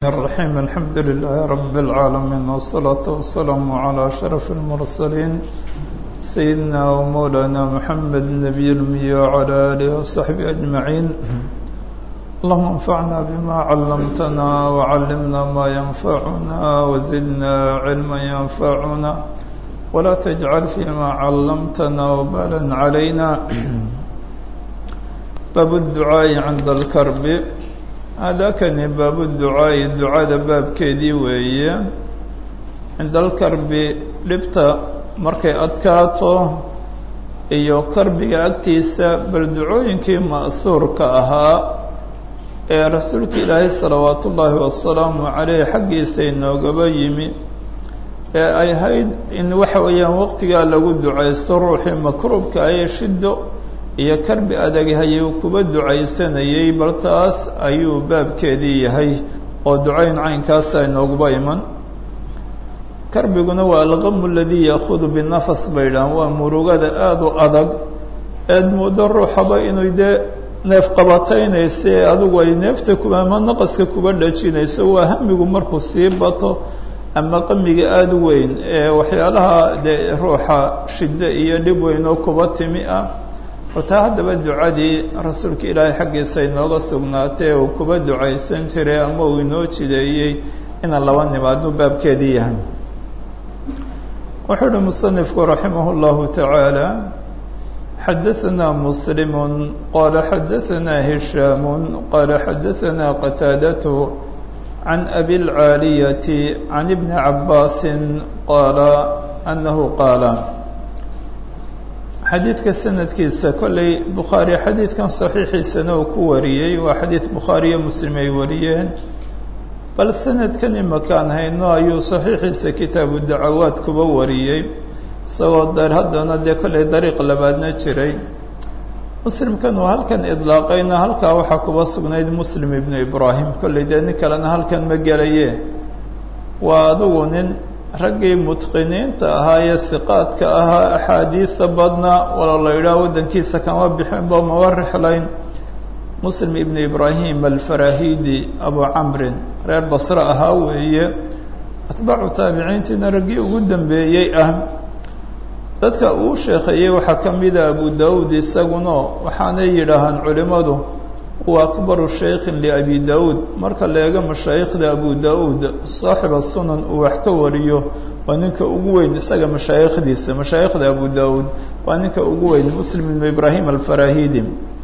الرحيم الحمد لله رب العالمين والصلاة والسلام على أشرف المرسلين سيدنا ومولانا محمد النبي الأمي وعلى آله وصحبه أجمعين اللهم انفعنا بما علمتنا وعلمنا ما ينفعنا وزدنا علما ينفعنا ولا تجعل فيما علمتنا وبالا علينا باب الدعاء عند الكرب هذاكني باب الدعاء دعاء باب كيدي وهي عند الكرب dhibta markay adkaato iyo karbiga agtiisa bal ducooyinkii ma'huurka ahaa ee rasuulka ilaahay salawaatu ullaahi wasalaamu caleyh xaggiisa inoogaba yimi ee ay ahayd in waxa weeyaan waqtigaa lagu ducaysto ruuxii makruubka ayee shido iyo karbi adaghayu kuba ducaysanayay bal taas ayuu baabkeedii yahay oo ducayn caynkaasa inooguba iman karbiguna waa alqamu aladii yaakudu binafas bay dhahan waa murugada aada u adag eed muddo ruuxaba inuu dee neef qabataynaysa ee adigu ay neefta kuba ama naqaska kuba dhajinayso waa hamigu markuu sii bato ama qamiga aada u weyn ee waxyaalaha dee ruuxa shiddo iyo dhib weyn oo kuba timi ah wataa haddaba ducadii rasuulka ilaahay xaggiisa inooga sugnaatay uu kuba ducaysan jiray ama uu inoo jideeyey inaan laba nimaadnu baabkeedii yahay wuxuu uhi musanifku raximah اllahu tacaala xadaثna muslim qala xadaثna hishaam qala xadaثna qataadatu can abi اlcaaliyati can ibni cabaasi qaala anahu qaala xadiidka sanadkiisa kollay bukhaari xadiidkan saxiixiisana uu ku wariyey waa xadiid bukhaariyo muslim ay wariyeen bal sanadkan imakaan hayno ayuu saxiixiisa kitaabu dacawaad kuba wariyey isagoo dar haddana dee kollay dariiq labaadna jiray muslimkan uu halkan idlaaqayna halkaa waxaa kuba sugnayd muslim ibnu ibraahim kollay dee nin kalena halkan ma gelaye waa adigu nin raggii mutqiniinta ahaa ee hiqaadka ahaa axaadiida badnaa wala la yidhaah waddankiisa kama bixinba maba rixlayn muslim ibnu ibraahim alfarahidi abu camrin reer basre ahaa weeye atbaacu taabiciintiina raggii ugu dambeeyey ah dadka uu sheekeeyey waxaa ka mida abu daawuud isaguna waxaanay yidhaahaan culimmadu wa akbaru shaykhin liabi daawuud marka la eego mashaayikhda abu daawuud saaxiba sunan uu wax ka wariyo waa ninka ugu weyn isaga mashaayikhdiisa mashaayikhda abu daawuud waa ninka ugu weyn muslim ibnu ibraahim alfarahidi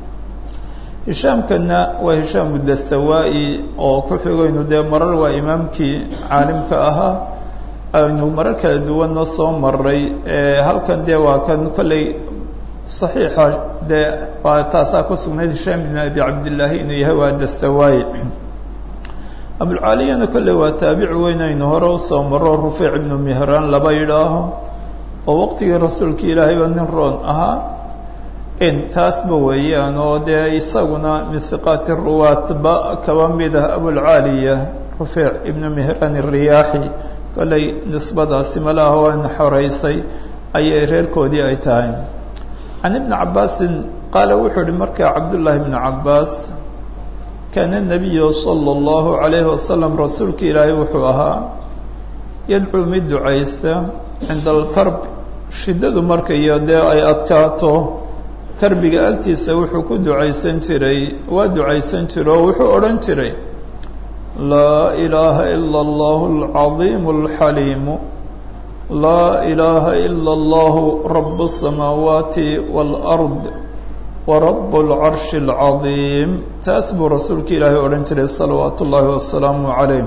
hishaamkana waa hishaamu dastawaa-i oo ku xigaynu dee marar waa imaamkii caalimka ahaa aynu marar kala duwanna soo maray halkan dee waa kan kolley saxiixa dee waa taasaa ku sugnayd hishaam ibn abi cabdillaahi inuu yahay waa dastawaayi abulcaaliyana kolley waa taabici weyn aynu hore usoo maro rufiic ibnu mihraan laba yidhaaho oo waqtigii rasuulka ilaahayba nin roon ahaa in taasba weeyaan oo dee isaguna min hiqaati ruwaatba kaba mid ah abulcaaliya rufiic ibnu mihraan iriyaaxi kolley nisbadaasi malaha waana xoreysay ayay reerkoodii ay tahay can ibni cabaasin qaala wuxuu uhi markaa cabdullaahi ibnu cabbaas kaana nabiyu sala allahu calayhi wasalam rasuulka ilaahay wuxuu ahaa yadcuu mid ducaysta cinda alkarb shiddadu marka iyo dee ay adkaato karbiga agtiisa wuxuu ku ducaysan jiray waa ducaysan jira oo wuxuu odhan jiray laa ilaaha ila allahu alcadiimu alxaliimu laa ilaaha ila allahu rabu الsamaawaati wاlard warabu اlcarshi اlcadiim taas buu rasuulka ilaahay odhan jiray salawaatu ullaahi wasalaamu calayh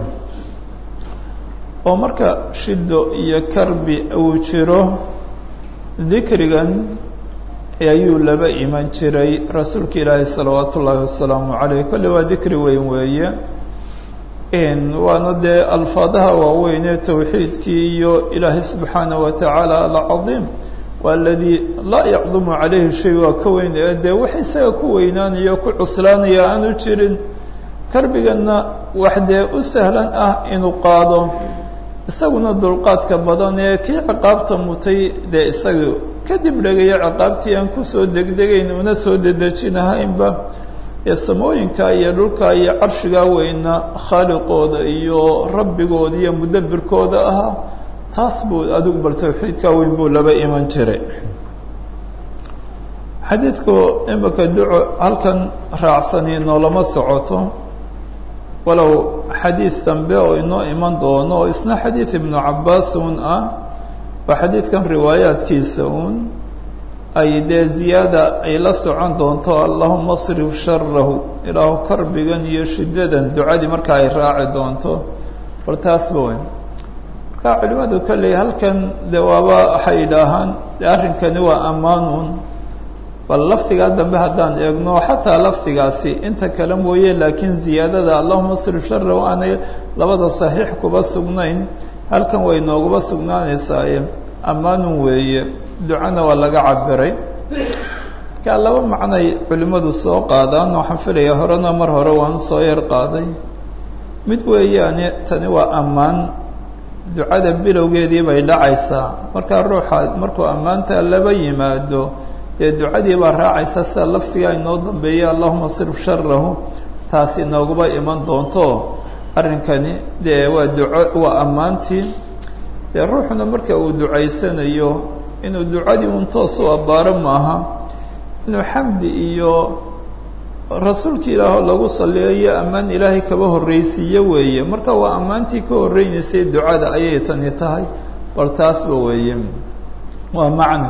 oo marka shido iyo karbi uu jiro dikrigan ayuu laba iman jiray rasuulka ilaahay salawaatu ullaahi wasalaamu calayh kolley waa dikri weyn weeye waana dee alfaadaha waaweyn ee towxiidkii iyo ilaahay subxaanaه wa tacaala alcadiim waa aladii laa yacdumu calayhi shay waa ka weyn ee dee wax isaga ku weynaanaya ku cuslaanaya aanu jirin karbiganna wax dee u sahlan ah inuu qaado isaguna dulqaadka badan ee kii ciqaabta mutay dee isaga kadib dhegaya ciqaabtii aan kusoo degdegayn una soo dedejinahaynba ee samooyinka iyo dhulka iyo carshigaa weyna khaaliqooda iyo rabbigooda iyo mudabbirkooda ahaa taas buu adigu bal tawxiidkaa weyn buu laba iman jiray xadiidku imika duco halkan raacsani noolama socoto walow xadiid dambe oo inoo iman doono oo isna xadiid ibnu cabbaas uun ah waa xadiidkan riwaayaadkiisa uun ay dee ziyaada ay la socon doonto allahuma asrif sharahu ilaahu karbigan iyo shiddadan ducadii marka ay raaci doonto bal taasba weyn markaa culimadu kolley halkan de waaba waxay idhaahaan de arrinkani waa ammaanuun bal lafdigaa dambe haddaan eegno xataa lafdigaasi inta kale mooye laakiin ziyaadada allahuma asrif sharahu aanay labada saxiix kuba sugnayn halkan way nooguba sugnaanaysaaye ammaanun weeye ducana waa laga cabiray markaa laba macnay culimmadu soo qaadaan waxaan filaya horena mar hore waan soo yar qaaday mid weeyaane tani waa ammaan ducada bilowgeedii bay dhacaysaa markaa ruuxa markuu ammaanta laba yimaado dee ducadii baa raacaysa sida laftigaa inoo dambeeya allahuma srif sharahu taasi inooguba iman doonto arrinkani dee waa duco waa ammaantii dee ruuxuna marka uu ducaysanayo inuu ducadii un toos u abbaaro maaha inuu xamdi iyo rasuulka ilaahoo lagu saliyayo ammaan ilaahay kaba horreysiiyo weeye marka waa ammaantii ka horreynaysay ducada ayay tani tahay bal taasba weeye waa macno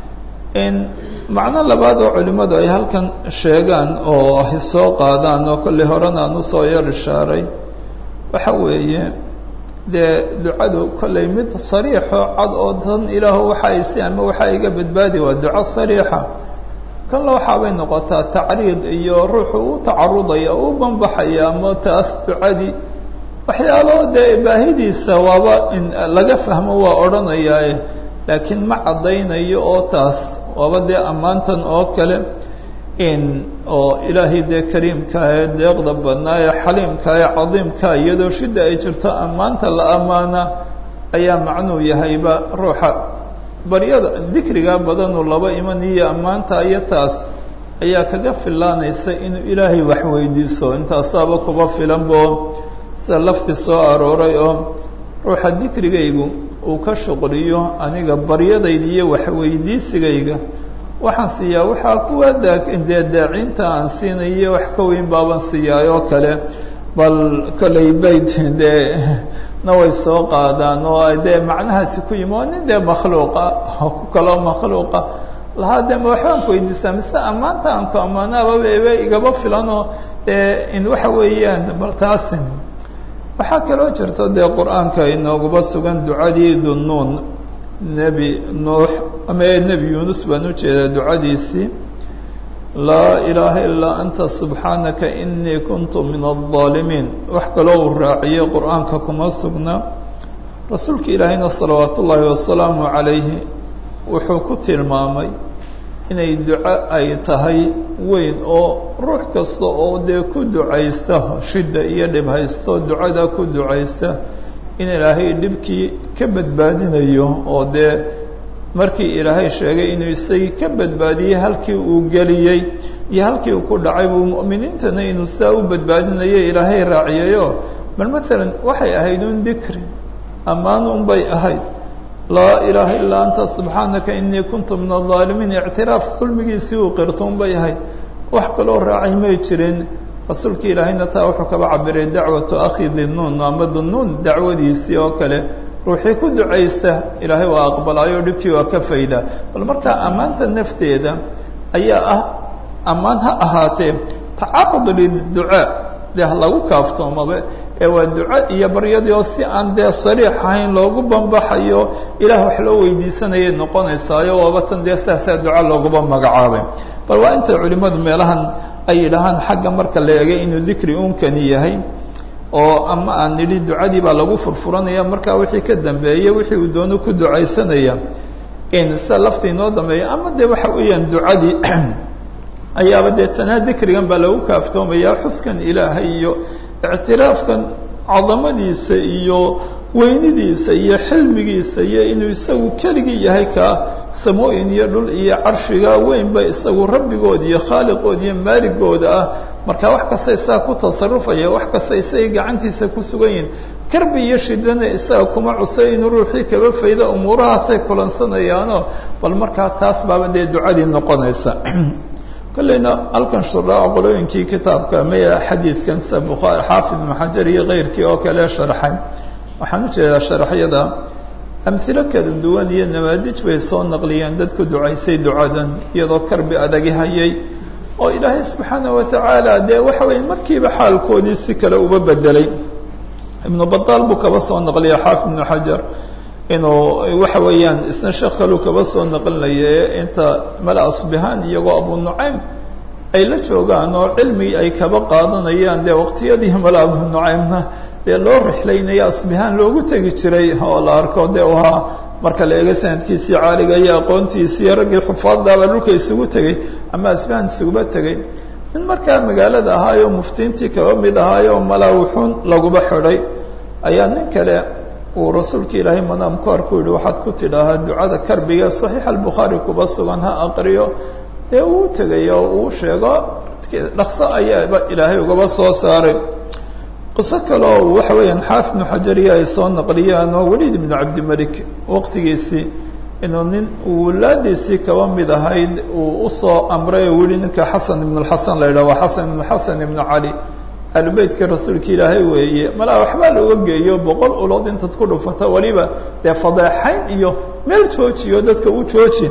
macno labaad oo culimmadu ay halkan sheegaan oo ay soo qaadaan oo kolley horena aan usoo yar ishaaray waxa weeye dee ducadu kolley mid sariixoo cad oo tan ilaahu waxa ay si ama waxa iga badbaadi waa duco sariixa kanla waxaabay noqotaa tacriid iyo ruuxu u tacarudaya u banbaxaya ama taas ducadii waxyaalo dee baahidiisa waaba in laga fahmo waa odhanayaaye laakiin ma caddaynayo oo taas waaba dee ammaantan oo kale in oo ilaahay dee kariimkaa ee deeqda badnaa ee xaliimkaa ee cadiimkaa iyadoo shidda ay jirto ammaanta la ammaana ayaa macnuu yahayba ruuxa baryada dikrigaa badanuu laba iman iyo ammaanta iyo taas ayaa kaga filaanaysa inuu ilaahay wax weydiiso intaasaaba kuba filanbo sida lafti soo arooray oo ruuxa dikrigaygu uu ka shuqliyo aniga baryadayda iyo waxweydiisigayga waxaan siiyaa waxaa kuwa dee daacinta aan siinayo wax ka weyn baaban siiyaayoo kale bal kolley bayt dee na way soo qaadaan oo dee macnahaasi ku yimi waa nin dee makhluuqa ku kaloo makhluuqa lahaa dee ma waxbaan ku weydiistaa mise ammaanta aan ku ammaanaababa ebe igaba filanoo dee in waxa weeyaan bal taasi waxaa kaloo jirto dee qur-aanka inooguba sugan ducadii dunnuun nebi nuux ama nebi yuunus baan u jeedaa ducadiisii laa ilaaha ilaa anta subxaanaka inii kuntu min aldaalimiin wax kaloo uu raaciyey qur-aanka kuma sugna rasuulka ilaahayna salawaat ullaahi wasalaamu calayhi wuxuu ku tilmaamay inay duco ay tahay weyn oo ruux kasta oo dee ku ducaysta shidda iyo dhib haysto ducada ku ducaysta in ilaahay dhibkii ka badbaadinayo oo dee markii ilaahay sheegay inuu isagii ka badbaadiyey halkii uu geliyey iyo halkii uu ku dhacay buu mu'miniintana inuu saa u badbaadinayo ilaahay raaciyayo bal maalan waxay ahayd un dikri ammaan un bay ahayd laa ilaaha illaa anta subxaanaka inii kuntu min aldaalimiin ictiraaf kulmigiisii uu qirto un bay ahayd wax kaloo raacay may jirin rasuulka ilaahayna taa wuxuu kaba cabiray dacwatu akhi dinnuun ama dinnuun dacwadiisii oo kale ruuxii ku ducaysta ilaahay waa aqbalaayo dhibkii waa ka fayda bal markaa ammaanta nafteeda ayaa ah ammaan ha ahaatee tacaqud liducaa dee ha lagu kaaftoomaba ee waa duco iyo baryadii oo si aan dee sariix ahayn loogu bambaxayo ilaah wax loo weydiisanayay noqonaysaayo waaba tan dee saasaa duco looguba magacaabay bal waa inta culimmadu meelahan ay yidhaahaan xagga marka la eegay inuu dikri unkani yahay oo ama aan nidhi ducadii baa lagu furfuranaya markaa wixii ka dambeeya wixii uu doono ku ducaysanaya in sida lafta inoo dambeeya ama dee waxa weeyaan ducadii ayaaba dee tanaa dikrigan baa lagu kaaftoomaya xuskan ilaahay iyo ictiraafkan cadamadiisa iyo weynidiisa iyo xilmigiisa iyo inuu isagu keligii yahay kaa samooyin iyo dhul iyo carshiga weynba isagu rabbigood iyo khaaliqood iyo maaligooda ah marka wax kasta isaga ku tasarufaya wax kasta isagay gacantiisa ku sugan yihin karbi iyo shidana isaga kuma cusay inuu ruuxii kaba fayda umuurahaasay kulansanayaanoo bal markaa taas baaba dee ducadii noqonaysa kolleyna halkan shuraaca qolooyinkii kitaabka maya xadiidkan sida bukhaari xaafid ibnu xajar iyo keyrkii oo kale sharxay waxaan ujeedaa sharaxyada amhilo kala duwan iyo nawaadij bay soo naqliyeen dadku ducaysay ducadan iyadoo karbi adagi hayay oo ilaahay subxaana wa tacaala dee waxa weeye markiiba xaalkoodii si kale uba bedelay ibnu badaal buu kaba soo naqliya xaafid ibnu xajar inuu waxa weeyaan isna sheekh kaluu kaba soo naqlinaya inta mala asbihaan iyagoo abu nucaym ay la joogaan oo cilmi ay kaba qaadanayaan dee waqtiyadii mala abu nucaymna dee loo rixlaynaya asbihaan loogu tegi jiray oo la arko dee u ahaa marka la eego sanadkiisii caaliga iyo aqoontiisii iyo raggii xufaaddaaba dhulka isugu tegey ama asbihaan isuguba tegey nin markaa magaalada ahaayoo muftiintii kaba mid ahaayoo malaa wuxuun laguba xidhay ayaa nin kale uu rasuulka ilaahay madaam ku arku yihi waxaad ku tidhaahaa ducada karbiga saxiix albukhaari kuba sugan ha aqriyo dee uu tegay oo uu sheego dhaqso ayaaba ilaahay ugaba soo saaray qiso kale oo waxa weeyaan xaafid ibnu xajariya ay soo naqliyaan oo weliid ibnu cabdimalik waqtigiisii inuu nin wulaadiisii kaba mid ahayd uu usoo amray oo weli ninka xasan ibnu lxasan la yidhah waa xasan ibnu xasan ibnu cali ahlubeytka rasuulka ilaahay weeye malaa waxbaa looga geeyo boqol ulood intaad ku dhufata weliba dee fadeexayn iyo meel joojiyo dadka u jooji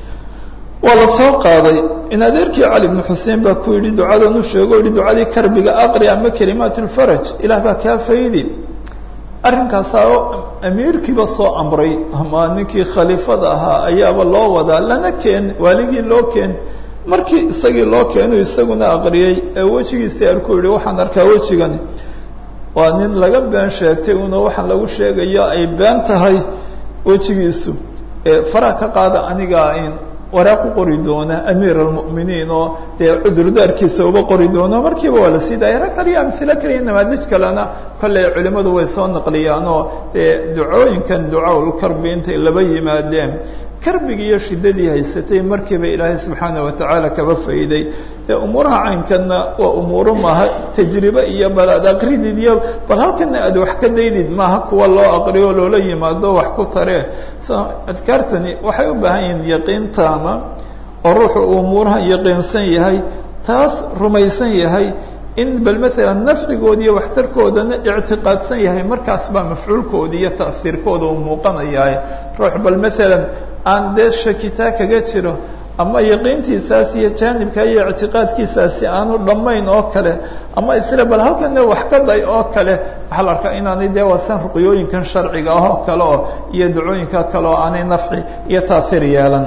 waa la soo qaaday in adeerkii cali ibnu xuseen baa ku yidhi ducadan u sheego o yihi ducadii karbiga aqri ama kalimaat lfaraj ilaah baa kaa faydi arrinkaasaa amiirkiiba soo amray ama ninkii khaliifada ahaa ayaaba loo wadaa lana keen waaligii loo keen markii isagii loo keenu isaguna aqriyey ee wejigiisii arku yihi waxaan arkaa wejigani waa nin laga been sheegtay una waxaan lagu sheegayo ay been tahay wejigiisu faraha ka qaada anigaa in waraaq u qori doona amiir almu'miniin oo dee cudurdaarkiisa uba qori doono markiiba waa la sii daaya rag kaliya amhilo kaliya namaadij kalena kolley culimmadu way soo naqliyaan oo dee ducooyinkan ducaaulkarbi intay laba yimaadeen karbigi iyo shidadii haysatay markiiba ilaahay subxaana wa tacaala kaba fayday dee umuuraha caynkanna waa umuuro maaha tajribe iyo bal aad aqridid iyo bal halkana aad wax ka daydid maaha kuwa loo aqriyo loola yimaado wax ku taree adkaartani waxay u baahan yihiin yaqiintaama oo ruuxu uu umuuraha yaqiinsan yahay taas rumaysan yahay in bal maalan nafcigooda iyo waxtarkoodana ictiqaadsan yahay markaas baa mafcuulkooda iyo ta'hiirkooda uu muuqanayahay ruux bal maalan aan dee shakitaa kaga jiro ama yaqiintiisaas iyo jaanibka iyo ictiqaadkiisaasi aanu dhammayn oo kale ama isla bal halkana wax ka day oo kale waxaa la arkaa inaanay dee waasan ruqyooyinkan sharciga ah oo kale oo iyo dacooyinka kale oo aanay nafci iyo taahir yeelan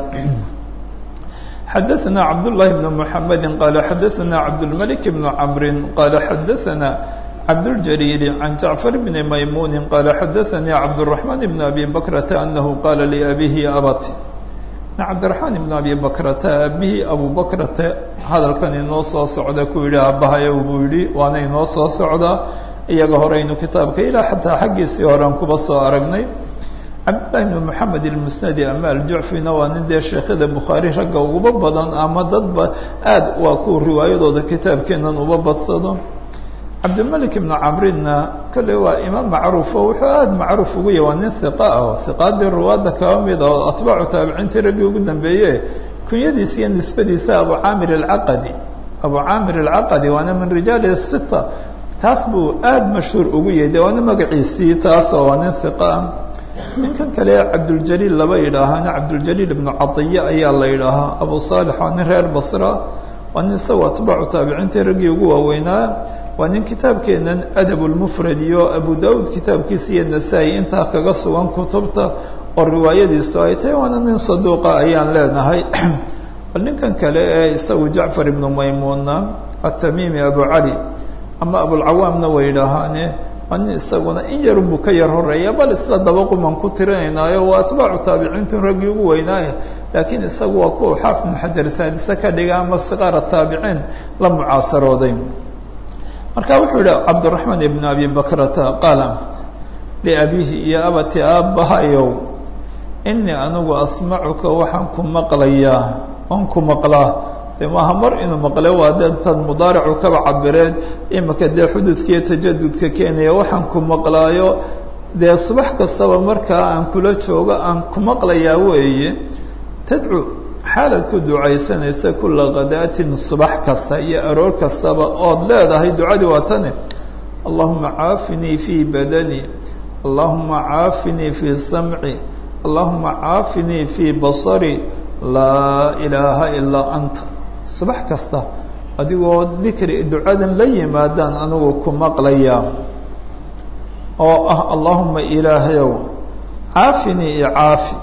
xadaثna cabdالlahi بn mحamedi qala xadaثna cabdالmلك بn cmri qala xadaثna cabdالجليل عن جعفر بن ميمون قال xdثnي عبدالرحمن بن أبي بكرة أنه قال لأبيه يا أبت cabdiرaحmaan بن أبي بكرة aabihii أبو بكرة hadalkan inoo soo socda ku yihi aabbahayow buu yihi waana inoo soo socdaa iyaga horeynu kitaabka ilaa xataa xaggiisii horean kuba soo aragnay cabdاللahi بن محamed الmusنdi ama aljucfina waa nin dee sheekhada bukhaarي ragga uguba badan ama dadba aad waa ku riwaayadooda kitaabkeenan uba badsado cabdilmalik ibnu camrinna kolley waa imaam macruufo wuxuu aada macruuf ugu yahy waa nin hiqa ah oo hiqaadii ruwaadda kaba mid oo atbaacu taabiciintii raggii ugu dambeeye kunyadiisa iyo nisbadiisa abu caamir alcaqadi abu caamir alcaqadi waana min rijaali sita taas buu aada mashhuur ugu yahay de waana magaciisii taasoo waa nin hiqa ah ninkan kale cabduljaliil laba yidhaahaana cabduljaliil ibnu cadiya ayaa la yidhaahaa abu saalix waa nin reer basra waa nin isagoo atbaacu taabiciintii raggii ugu waaweynaa waa nin kitaabkeenan adab lmufrad iyo abu daud kitaabkiisa iyo nasaa-i intaa kaga sugan kutubta oo riwaayadiisu ay tahay waana nin saduuqa ayaan leenahay bal ninkan kale ee isagu jacfar ibnu maymuuna atamimi abu cali ama abulcawaamna way yidhaahaane waa nin isaguna in yarun buu ka yar horeeya bal isla dabaquman ku tirinaynaayo waa atbaacu taabiciintu raggii ugu weynaaye laakiin isagu waa kuwa xaaf ibnu xajar saadise ka dhiga ama siqaara taabiciin la mucaasarooday marka wuxuu yihi cabdiraxmaan ibnu abi bakrata qaala liabiihi iyo abati aabbahayow inii anigu asmacuka waxaan ku maqlayaa waan ku maqlaa de maaha mar inuu maqle waa de tan mudaaricu kaba cabireen imika dee xududkiiyo tajadudka keenaya waxaan ku maqlaayo dee subax kastaba markaa aan kula joogo aan ku maqlayaa weeye tadcu xaalaad ku ducaysanaysa kula kadaatin subax kasta iyo aroor kastaba ood leedahay ducadii waa tane allahuma caafinii fii badanii allahuma caafinii fii samci allahuma caafinii fii basari laa ilaaha ilaa anta subax kasta adigoo dikri ducadan la yimaadaan anigu ku maqlayaa oo ah allahuma ilaahayow caafinii iyo caafi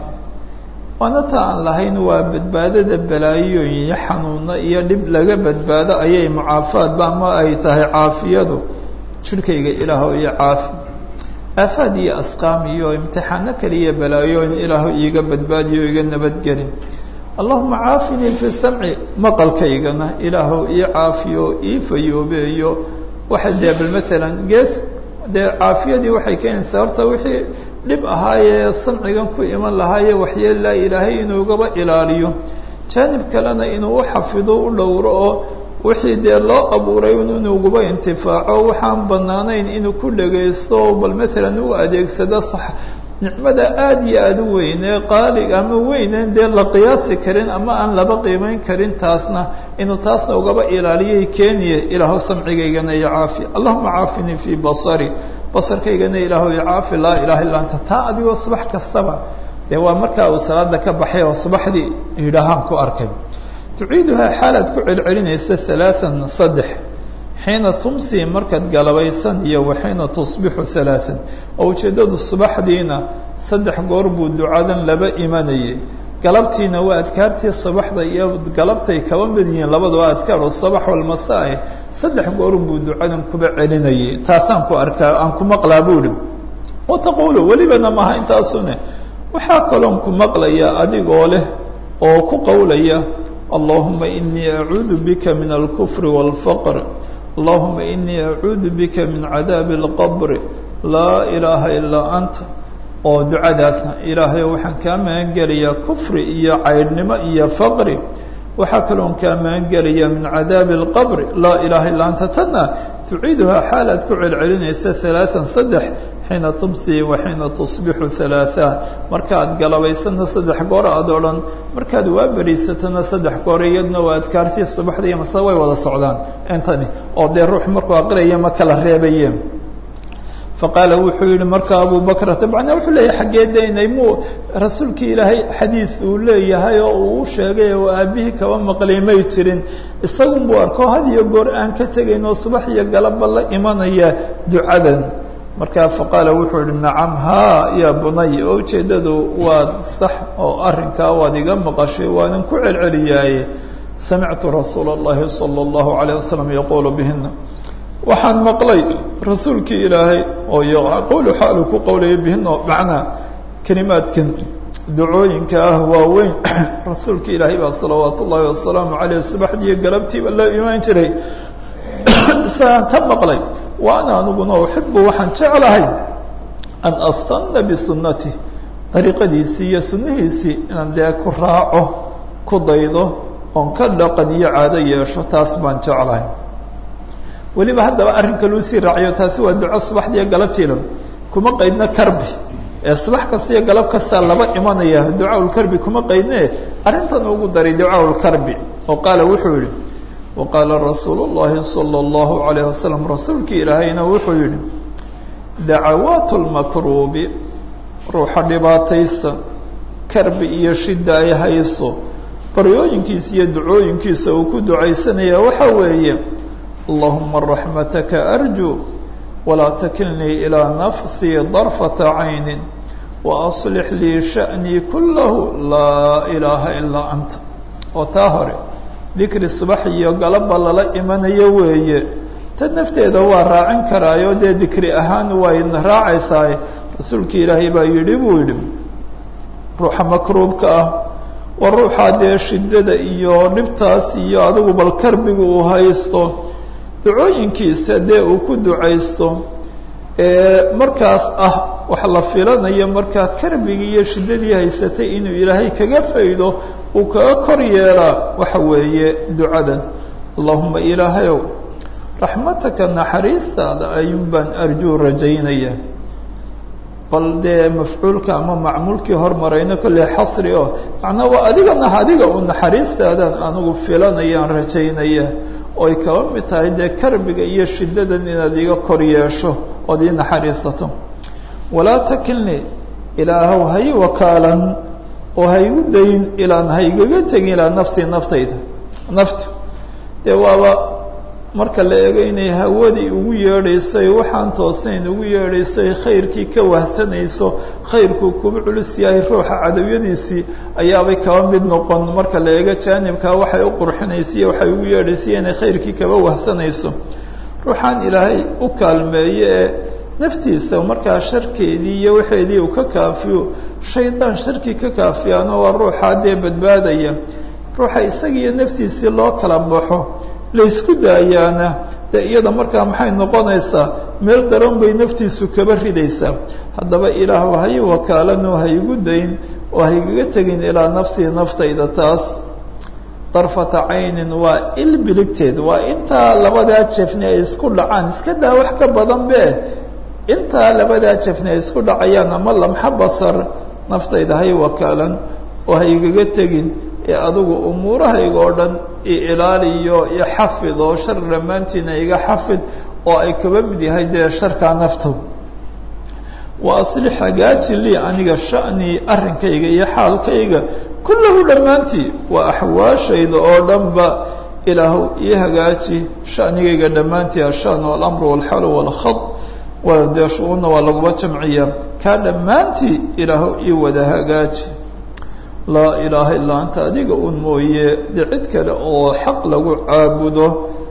waana ta aan lahayn waa badbaadada balaayooyin iyo xanuuno iyo dhib laga badbaado ayay mucaafaadba ama ay tahay caafiyadu jidhkayga ilaahow iyo caafi aafaad iyo asqaam iyo imtixaano kaliya balaayooyin ilaahow iiga badbaadiyo iga nabadgelin allahuma caafinii fi samci maqalkaygana ilaahow ii caafiyo ii fayoobeeyo waxa dee bal maalan gees dee caafiyadii waxay keenaysaa horta wixii dhib ahaayee samcigan ku iman lahaaye waxyeelaa ilaahay inuu igaba ilaaliyo jaanib kalena inuu u xafido u dhowro oo wixii dee loo abuuray inuuguba intifaaco waxaan banaanayn inuu ku dhagaysto bal maalan u adeegsado sax nicmada aada iyo aada u weynee qaaliga ama weyneen dee la qiyaasi karin ama aan laba qiimeyn karin taasna inuu taasna ugaba ilaaliyay keeniye ilaahu samcigaygana iyo caafi allahuma caafinii fii basari basarkaygana ilaahu iyo caafi laa ilaha illa anta taa adigoo subax kastaba dee waa markaa uu salaada ka baxay oo subaxdii yidhaahaan ku arkay tuciiduhaa xaalaad ku celcelinaysa halaaan saddex xiina tumsi markaad galabaysan iyo waxiina tusbixu halaaan oo ujeeddadu subaxdiina saddex goor buu ducadan laba imanayay galabtiina waa adkaartii subaxda iyo galabtay kaba mid yihiin labadaba adkaar oo sabax walmasaae saddex goor buu ducadan kuba celinayay taasaan ku arkaa aan ku maqlaa buuhi wataqulu welibana maaha intaasune waxaa kaloon ku maqlayaa adigoo leh oo ku qowlaya allahuma inii acuudu bika min alkufri wاlfaqr allahuma inii acuudu bika min cadaabi اlqabri laa ilaaha ilaa anta oo ducadaasna ilaahayo waxaan kaa magan gelayaa kufri iyo caydhnimo iyo faqri waxaa kaloon kaa magan gelayaa min cadaabi اlqabri laa ilaaha illaa anta tanna tuciiduhaa xaal aad ku celcelinaysa halaaan saddex xiina tumsi wa xiina tusbixu halaaa markaad galabaysana saddex goor aad odhan markaad waa beriisatana saddex goor iyadna waa adkaartii subaxda iyo mase way wada socdaan intani oo dee ruux markuu aqriyaya ma kala reebaye faqaala wuxuu yihi marka abu bakrata macnaa wuxuu leeyahay xaggee daynay muu rasuulkii ilaahay xadiid uu leeyahay oo uu u sheegay oo aabihii kaba maqlay may jirin isagun buu arko had iyo goor aan ka tegayn oo subax iyo galabba la imanaya ducadan marka faqaala wuxuu yihi nacam haa ya bunay oo ujeeddadu waad sax oo arrinkaa waad iga maqashay waanan ku celceliyaaye samictu rasuula اllahi salى اllahu alayه wasalam yaquulu bihina waxaan maqlay rasuulkii ilaahay oo yaquulu xaalu ku qowlaya bihina macnaa kelimaadkan ducooyinka ah waaweyn rasuulka ilaahay baa salawaat ullaahi wasalaamu caleyh subaxdiiyo galabtiiba loo imaan jiray isagaan ka maqlay wa ana aniguna uxibu waxaan jeclahay an astanna bisunati dariiqadiisii iyo sunnihiisii inaan dee ku raaco ku daydo oon ka dhaqan iyo caado yeesho taas baan jeclahay weliba haddaba arrinka luu sii raaciyo taasi waa duco subaxdiiyo galabtiilan kuma qaydna karbi ee subax kasta iyo galab kastaa laba imanaya ducaaulkarbi kuma qaydne arrintan ugu daray ducaaulkarbi oo qaala wuxuu yihi wa qaala rasuulu llahi sala allahu alayh wasalam rasuulkii ilaahayna wuxuu yihi dacawaat lmakruubi ruuxa dhibaataysa karbi iyo shida ay hayso baryooyinkiisa iyo ducooyinkiisa uu ku ducaysanaya waxa weeye allahuma raxmataka arju walaa takilnii ilaa nafsii darfata caynin waaslix lii sha'nii kullahu laa ilaaha ilaa anta oo taa hore dikri subax iyo galabba lala imanayo weeye tad nafteeda waa raacin karaayo dee dikri ahaan wayna raacaysaa rasuulkii ilaahay baa yidhi buu yidhi ruuxa makruubka ah waa ruuxaa dee shidada iyo dhibtaas iyo adigu bal karbiga uu haysto ducooyinkiisa dee uu ku ducaysto markaas ah wax la filanayo markaa karbigii iyo shiddadii haysatay inuu ilaahay kaga faydo uu kaga kor yeelaa waxa weeye ducadan allahuma ilaahayow raxmataka naxariistaada ayuun baan arjuu rajaynaya bal dee mafcuulka ama macmuulkii hormarayno kolley xasri oo macnaa waa adigana adiga u naxariistaadan anigu filanayaan rajaynaya oy kaba mid tahay dee karbiga iyo shiddadan inaad iga kor yeesho ood ii naxariisato walaa takilnii ilaahow hay wakaalan oo haygu dayn ilaan haygaga tegin ilaa nafsii naftayda naftu dee waaba marka la eego inay hawadii ugu yeedhaysoy waxaan toosnayn ugu yeedhaysoy khayrkii ka wahsanayso khayrkuu kuba culus yahay ruuxa cadawiyadiisii ayaabay kaba mid noqon marka la eego jaanibkaa waxay u qurxinaysiiyo waxay ugu yeedhaysay inay khayrkii kaba wahsanayso ruuxaan ilaahay u kaalmeeye ee naftiisa markaa sharkeedii iyo waxeedii uu ka kaafiyo shaydaan sharkii ka kaafiyaano waa ruuxaa dee badbaadaya ruuxa isagiiyo naftiisii loo kala baxo laysku daayaana dee iyada markaa maxay noqonaysaa meel daran bay naftiisu kaba ridaysaa haddaba ilaahu hay wakaalanoo haygu dayn oo haygaga tegin ilaa nafsii naftayda taas darfata caynin waa il biligteed waa intaa labadaa jefni ay isku dhacaan iska daa wax ka badan be intaa labadaa jefni ay isku dhacayaan ama lamxa basar naftayda hay wakaalan oo haygaga tegin ee adigu umuurahayga oo dhan i ilaaliyo iyo xafid oo shar dhammaantiina iga xafid oo ay kaba mid yahay dee sharkaa naftu wa aslix hagaaji lii aniga sha'nii arrinkayga iyo xaalkayga kullahu dhammaantii waa axwaashayda oo dhanba ilaahu ii hagaaji sha'nigayga dhammaantii ashan walamru walxalu walkhad waa dee shu-uunna waa laguma jamciya kaa dhammaantii ilaahu ii wada hagaaji laa ilaaha illaa anta adiga un mooye dee cid kale oo xaq lagu caabudo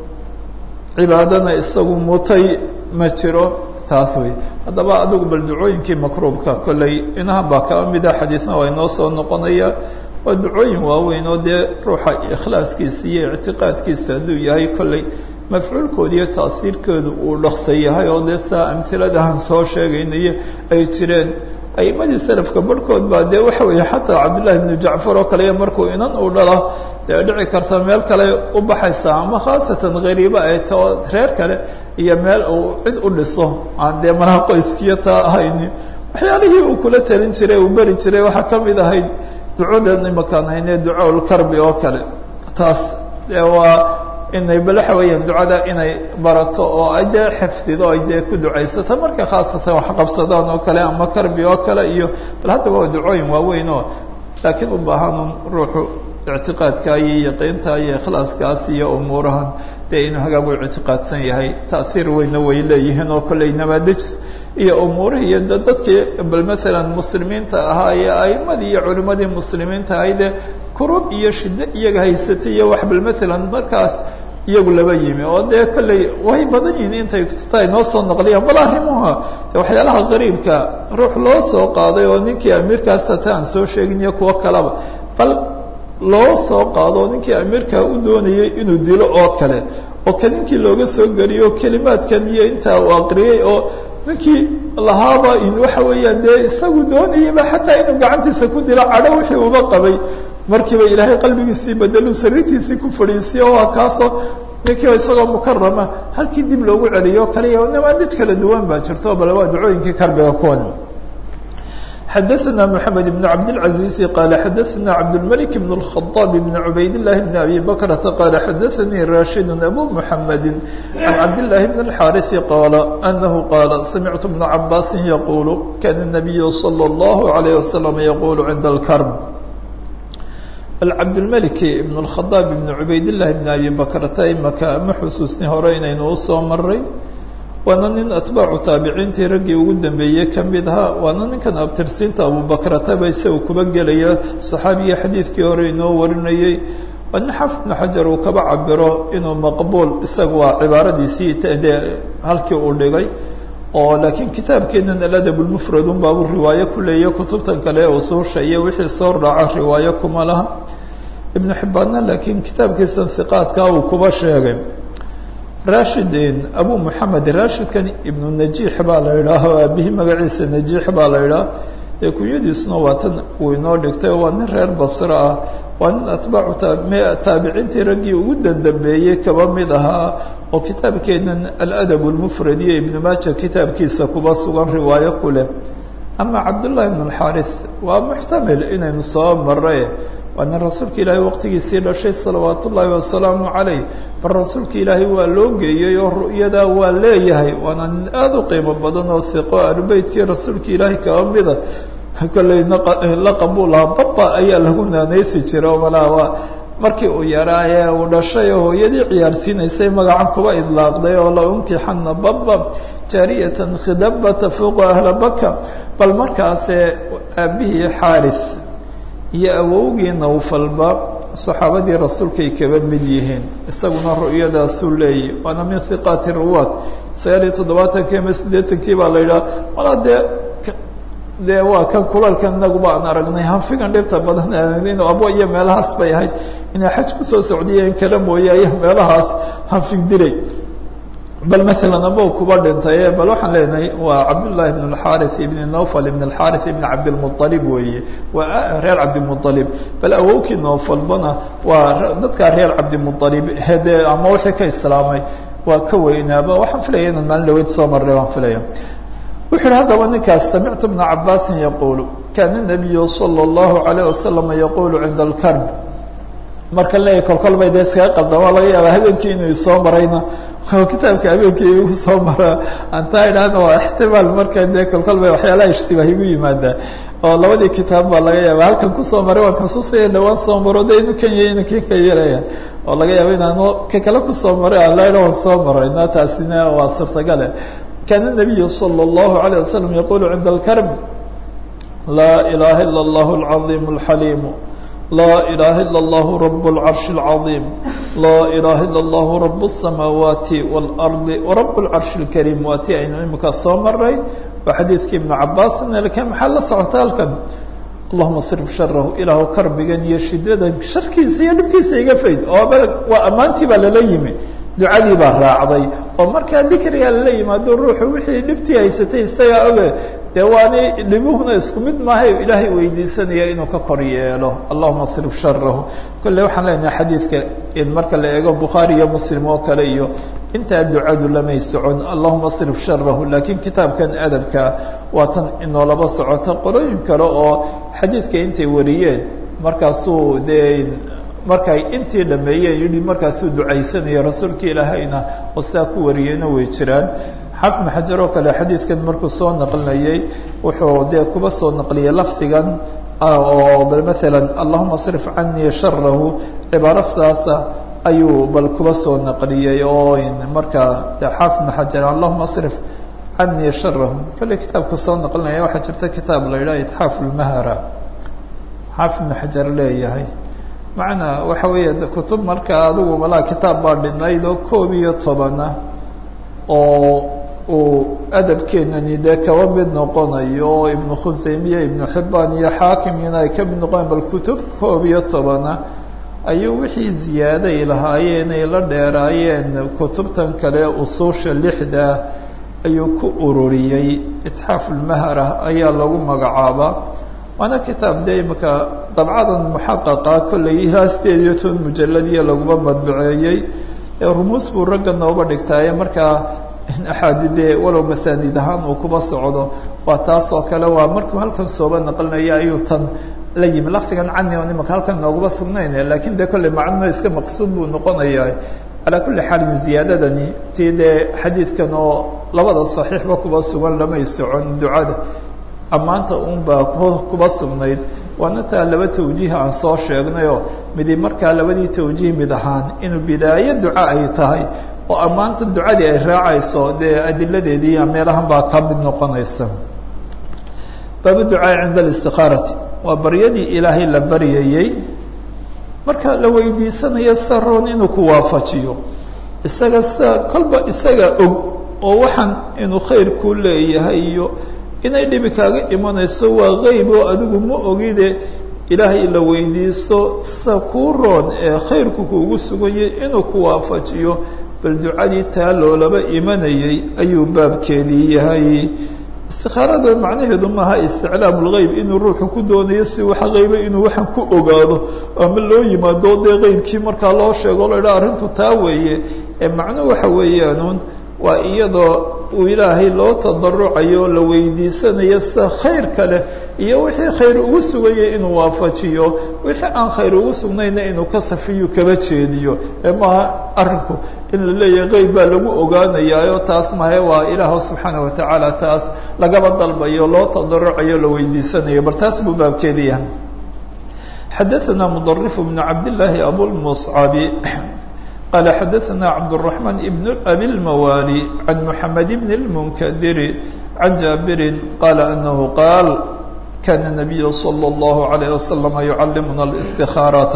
cibaadana isagu mutay ma jiro taas wey haddaba adigu bal ducooyinkii makruubka kolley inahan baa kaba mida xadiidna waa inoo soo noqonaya waa ducooyin waaweyn oo dee ruuxa ikhlaaskiisa iyo ictiqaadkiisa hadduu yahay kolley mafcuulkooda iyo taasiirkooda uu dhaqsa yahay oo dee saa amhiladahan soo sheegaynayo ay jireen aimadii salafka barhkood baa dee waxa weeye xataa cabdullahi bnu jacfar oo kale iyo markuu inan uu dhalo dee dhici karta meel kale u baxaysa ama khaasatan hariiba ay tao reer kale iyo meel uu cid u dhiso aan dee malaha qoyskiyo taa ahayni waxyaalihii uu kula talin jiray uu beri jiray waxaa ka mid ahayd ducadan imakaan hayne ducaaulkarbi oo kale taas dee waa inay bal waxa weeyaan ducada inay barato oo ay dee xifdido ay dee ku ducaysato marka khaasatan wax qabsadaan oo kale ama karbi oo kale iyo bal haddaba waa ducooyin waaweyn oo laakiin u baahanun ruuxu ictiqaadka iyo yaqiinta iyo ikhlaaskaas iyo umuurahan dee inuu hagaag u ictiqaadsan yahay ta'hiir weyna way leeyihiin oo kolley nabaadij iyo umuurihii iyo dadkii bal maalan muslimiinta ahaa iyo a'imadii iyo culimadii muslimiinta ahaydee kurub iyo shiddo iyaga haysatay iyo wax bal maalan markaas iyagu laba yimi oo dee kolley way badan yihiin intay kutubta ay noo soo naqliyaan bal arrimuha de waxyaalaha qariibka ruux loo soo qaaday oo ninkii amiirkaas hata aan soo sheegin iyo kuwo kaleba bal loo soo qaado ninkii amiirka u doonayay inuu dilo oo kale oo ka ninkii looga soo geliyo kelimaadkan iyo intaa uu aqriyey oo ninkii lahaaba in waxa weeyaan dee isagu doonayaba xataa inuu gacantiisa ku dilo cadho wixii uba qabay markiiba ilaahay qalbigiisii bedelu sariirtiisii ku fadhiisiyo waa kaasoo ninkiiba isagoo mukarama halkii dib loogu celiyo kaliya namaadij kala duwan baa jirto bal waa ducooyinkii karbiga kuwan xadaثna mحamed بن cabdالعaزيز qال xadaثna cabdالملك بن الخطاب بن عubayd اللahi بن أbي بكرة qال xadaثnي rاشhid أbو محمد عن cabd اللahi بن الحاrث qال أنه qال سمعت بن عabاس يقول kان النبي صلى الله عليه وسلم يقول عند الكرب cabdالملك بن الخطاب بن عubayd اللahi بن أbي بكرة imaka ma xusuusni hore inaynu usoo maray waana nin atbaacu taabiciintii raggii ugu dambeeyey ka mid ahaa waana ninkan abtirsiinta abubakrata ba isaga kuba gelaya saxaabiga xadiidkii hore inoo warinayey waa nin xafid bnu xajar uu kaba cabiro inuu maqbuul isaga waa cibaaradiisii dee halkii uu dhigay oo laakiin kitaabkeenan aladab lmufrad un baabu riwaayo ku leeya kutubtan kale ee usuusha iyo wixii soo raaca riwaayo kuma laha ibnu xibbaanna laakiin kitaabkiisan hiqaadkaa uu kuba sheegay rashidin abu moxamed rashidkan ibnu najiix baa la idhaaho aabihii magaciisa najiix baa la idhaah dee kunyadiisuna waa tan uu inoo dhigtay waa nin reer basro ah waa nin atbaacu taabiciintii raggii ugu dandambeeyey kaba mid ahaa oo kitaabkeenan aladab lmufrad iyo ibnu maaja kitaabkiisa kuba sugan riwaayo ku leh ama cabdullahi ibn alxaaris waa muxtamil inaynu soo maray waa nin rasuulka ilaahay waqtigiisii dhashay salawaat ullaahi wasalaamu calayh bal rasuulka ilaahay waa loo geeyey oo ru'yadaa waa leeyahay waana nin aada u qiimo badan oo hiqo ahlubeytkii rasuulka ilaahay kaba mida kolley laqabuu lahaa baba ayaa lagu naanaysi jira oo malaa waa markii uu yaraaye uu dhashay oo hooyadii ciyaarsiinaysay magacan kuba idlaaqday oo la unkixana baba jaariyatan khidabata fuuqa ahla baka bal markaase aabihii xaaris iyo awowgii nawfalba saxaabadii rasuulkay kaba mid yihiin isaguna ru'yadaasuu leeyahy waana min hiqaati ruwaad sagaal iyo toddobaatankii ama siddeetankii baa la yidhaha walaa dee dee waa kan kulalkan inaguba aan aragnay hanfigan dhibta badan in abo iyo meelahaas bay ahayd inay xaj kusoo socdiyeen kala mooye aya meelahaas hanfig dilay bal maalan abo kuba dhintay bal waxaan leenahay waa cabdullahi ibn alxaris ibn nawfal ibn alxaris ibn cabdilmualib weeye waa reer cabdimualib bal awowkii nawfalbana waa dadkaa reer cabdimualib hede ama wixii ka islaamay waa ka weynaaba waxaan filaya inaan maalin dhaweyd soo marray waan filaya wuxu uhi haddaba ninkaas samictu bna cabaasin yaquulu kaana nabiyu sala allahu alayh wasalam yaquulu cinda alkarb marka leeyahy kolkol bay dee iskaga qaldama laga yaaba habeenkii inuu isoo marayna oo kitaabka habeenkii igu soo mara antaa idhaahna waa ixtimaal marka dee kolkol bay waxyaalaha ishtibaah igu yimaadaa oo labadii kitaab baa laga yaaba halkan kusoo maray waan xusuustaya dhawaan soo maro de inu kan yahay inu kin ka yaraya oo laga yaaba inaan ka kale kusoo maray alaidha waan soo maray na taasina waa suurtagale kaana nabiyu sala allahu alayh wasalam yaqulu cinda alkarb laa ilaha ila allahu alcaiim alxaliimu laa ilaha ila allahu rab اlcarshi اlcaiim laa ilaha ila allahu rab الsamaawaati wاlardi warab اlcarshi اlkariim waa ti aynu imika soo maray waa xadiidkii ibnu cabaasin lakin maxaa la socota halkan allahuma srif sharahu ilaahu karbigan iyo shidadan sharkiisa iyo dhibkiisa iga fayd oo waa ammaantii baa lala yimi ducadii baa raacday oo markaa dikriga lala yimaado ruuxu wixii dhibtii haysatay isagaa oge dee waani dhibuhuna isku mid maahay ilaahay weydiisanaya inuu ka kor yeelo allahuma srif sharahu kolle waxaan leenahay xadiidka in marka la eego bukhaari iyo muslim oo kale iyo intaa ducadu lamay socon allahuma srif sharahu laakiin kitaabkan adabka waa tan inoolaba socota qolooyin kale oo xadiidka intay wariyeen markaasuu dee markay intii dhameeyeen yihi markaasuu ducaysanaya rasuulka ilaahayna oo sidaa ku wariyeyna way jiraan xafn xajar oo kale xadiidkan markuu soo naqlinayay wuxuu dee kuba soo naqliyay lafdigan oo bal maalan allahuma srif canii sharahu cibaaro sidaasa ayuu bal kuba soo naqliyey oo markaa de xaafid xajar allahuma srif canii sharahu kale kitaabku soo naqlinaya waxaa jirta kitaab la yidhaha itxaaf lmahara xaafid xajar leeyahay macnaa waxa weeye kutub markaa adigu malaa kitaab baa dhinayd oo koob iyo tobana oo uu adabkeenani dee kaba mid noqonayo oo ibnu khuseymiya ibnu xibaan iyo xaakimina ay ka mid noqonayan bal kutub koob iyo tobana ayuu wixii ziyaaday lahaayeen ay la dheeraayeen kutubtan kale usuusha lixda ayuu ku ururiyey itxaafulmahara ayaa lagu magacaabaa waana kitaab dee imika dabcadan muxaqaqa kollay ilaa sideed iyo toban mujaladiya laguma madbuceeyey rumuus buu ragga nooba dhigtaaye markaa axaadidee walow masaanid ahaan uu kuba socdo waa taas oo kale waa markuu halkan sooba naqlinaya ayuu tan la yimi lafdigan cani on imika halkan nooguma sugnayn lakin dee kolley macnuhu iska maqsuud buu noqonaya calaa kulli xaalin ziyaadadani tii dee xadiidkan oo labada saxiixba kuba sugan lamay socon ducada ammaanta un baa kuba sugnayd waana taa laba tawjiih aan soo sheegnayoo midi markaa labadii tawjiih mid ahaan inuu bidaayo duca ay tahay oo ammaanta ducadii ay raacayso dee adiladeedii meelahan baa ka mid noqonaysa baabu ducaai cinda alistiqaarati waa baryadii ilaahay la baryayey marka la weydiisanayo sida roon inuu ku waafajiyo isaga sida kolba isaga og oo waxaan inuu khayr ku leeyahay iyo inay dhibi kaaga imanayso waa qeyb oo adigu ma ogide ilaahay la weydiisto sida kuu roon ee khayrku kuugu suganyay inuu ku waafajiyo bal ducadii taa loolaba imanayay ayuu baabkeedii yahay istikaarada macnaheedu maaha isticlaam lgeyb inuu ruuxu ku doonayo si waxa qeyba inuu waxaan ku ogaado ama loo yimaado dee qeybkii markaa loo sheego la idhaa arrintu taa weeye ee macnuhu waxa weeyaanuun waa iyadoo uu ilaahay loo tadarucayo o la weydiisanayo sida khayr kale iyo wixii khayr ugu sugayay inuu waafajiyo wixii aan khayr ugu sugnayna inuu ka safiyu kaba jeediyo ee maaha arrinku in la leeyahay qeyb baa lagu ogaanayaayo taas mahe waa ilaah subxaana watacaala taas lagaba dalbayo loo tadarucayo la weydiisanayo bal taas buu baabkeedi yahay xadaثana mudرف بن cabd للaahi abulmصcabi qال xdثna cبدالرحمن بن أbي الموالي عن محمد بن المنkدر عن جابر قال أنه قال كان النبي صلى الله عليه وسلم يعلمna الاستخاaرة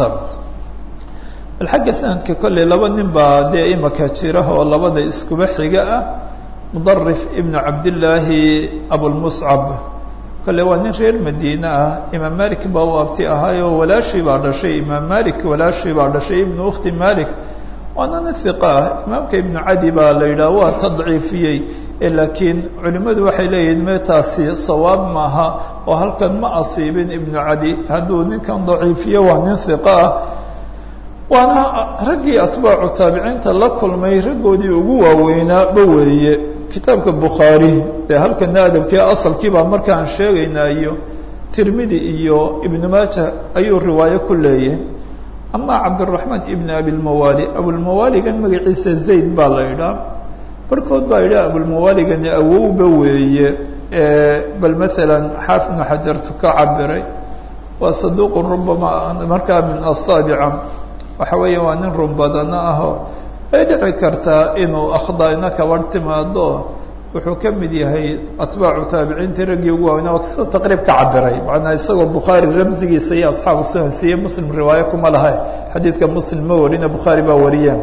bal xagga sanadka kolley laba nin baa dee imaka jira oo labada iskuba xiga ah مdرف بن cabdاللaahi أبوالمصcب kolley waa nin reer madiine ah imaam malik baa u abti ahaayoo walaashii baa dhashay imaam malik walaashii baa dhashay ibnu أkhti malik waana nin hiqa ah imaamka ibnu cadi baa la yidhaha waa tadciifiyey laakiin culimmadu waxay leeyihiin meetaasi sawaab maaha oo halkan ma asiibin ibnu cadi hadduu ninkan daciifiyo waa nin hiqa ah waana raggii atbaacu taabiciinta la kulmay raggoodii ugu waaweynaaba weeye kitaabka bukhaari dee halkana adabkii asalkii baa markaan sheegaynaa iyo tirmidi iyo ibnu maaja ayuu riwaayo ku leeyahay ama cabdالرaحmaan ibn abilmawali abulmawaligan magaciisa zayd baa la idhaa barhkood baa idha abulmawaligani awowba weeye bal maala xaafid ibnu xajartu ka cabiray waa saduq rubama markaa min asaabica waxa weeya waa nin run badano ahoo way dhici kartaa inuu akhdayna kabar timaado wuxuu ka mid yahay atbaacu taabiciintii raggii ugu waaweyna waa kasoo taqriib ka cabiray macnaa isagoo bukhaari ramsigiisa iyo asxaabu sunan siiye muslim riwaayo kuma laha xadiidka muslim ma warina bukhaari baa wariyeen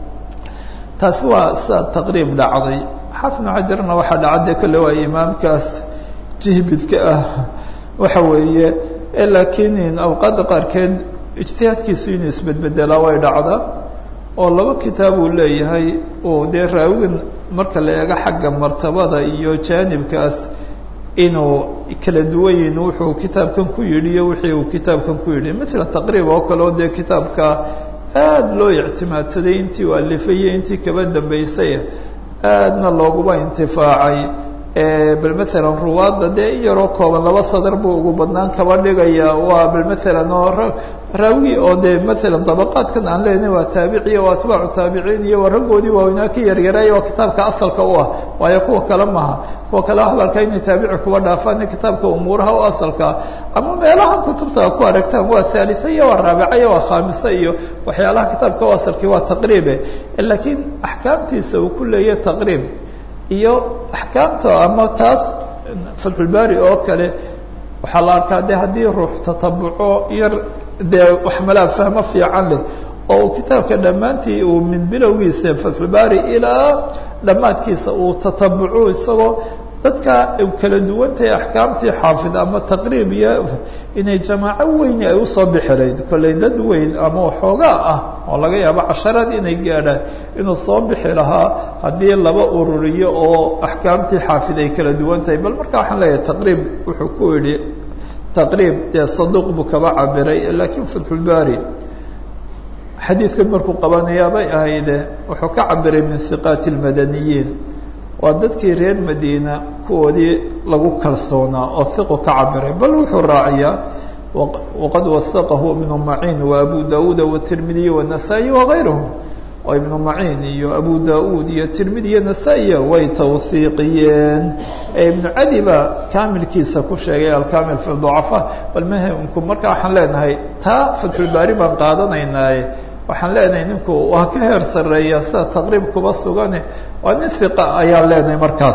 taasi waa sida taqriib dhacday xaafid ibnu xajarna waxaa dhacade kolle waa imaamkaas jihbidka ah waxa weeye laakiin awqaadda qaarkeed ijtihaadkiisu inuu isbedbedelaa way dhacdaa oo laba kitaab uu leeyahay oo dee raawigan marka la eego xagga martabada iyo jaanibkaas inuu kala duwan yihin wuxuu kitaabkan ku yidhi iyo wixii uu kitaabkan ku yidhi matala taqriib oo kale oo dee kitaabka aada loo ictimaadsaday intii uu alifayey intii kaba dambeysay aadna looguba intifaacay bal maalan ruwaadda dee in yaroo kooban laba sadar buu ugu badnaan kaba dhigaya waa bal maalan oo raawi oo dee maalan dabaqaadkan aan leenahay waa taabiciya waa atbaacu taabiciin iyo waa raggoodii waaweynaa ka yaryaraaya waa kitaabka asalka u ah waayo kuwa kale maha kuwa kale waxaa la arkaa inay taabici kuba dhaafaan kitaabka umuuraha u asalka ama meelahan kutubta ku aragtaan waa haalisa iyo waa raabica iyo waa khaamisa iyo waxyaalaha kitaabka u asalkii waa taqriibe laakiin axkaamtiisa uu ku leeya taqriib iyo axkaamta ama taas fatxulbaari oo kale waxaa la arkaa de haddii ruux tatabuco yar dee wax malaa fahmo fiican leh oo uu kitaabka dhammaantii uu min bilowgiisa fatxulbaari ilaa dhammaadkiisa uu tatabuco isagoo dadka kala duwantahay axkaamtii xaafid ama taqriib iyo inay jamaaco weyni ay usoo bixilayd kolley dad weyn ama waxoogaa ah oo laga yaabo casharaad inay gaadhaan inuu soo bixi lahaa haddii laba ururiyo oo axkaamtii xaafid ay kala duwan tahay bal marka waxaan leeyahay taqriib wuxuu ku yidhi taqriib dee saduuq buu kaba cabiray laakiin fatxulbaari xadiidkan markuu qabanayaabay ahayde wuxuu ka cabiray min hiqaati lmadaniyiin waa dadkii reer madiina kuwoodii lagu kalsoonaa oo hiqu ka cabiray bal wuxuu raaciyaa waqad wasaqahu ibnu maciin wa abu dauuda watirmidiy wanasaa-i wagayruhum oo ibnu maciin iyo abu da-uud iyo tirmidi iyo nasaa-iya way tawhiiqiyeen ee ibnu cadi baa kaamilkiisa ku sheegay alkamil fi ducafa bal mahimku marka waxaan leenahay taa fatxulbaari baan qaadanaynaaye waxaan leenahay ninku waa ka heer sareeya sida taqriib kuba sugane waa nin hiqa ayaan leenahay markaas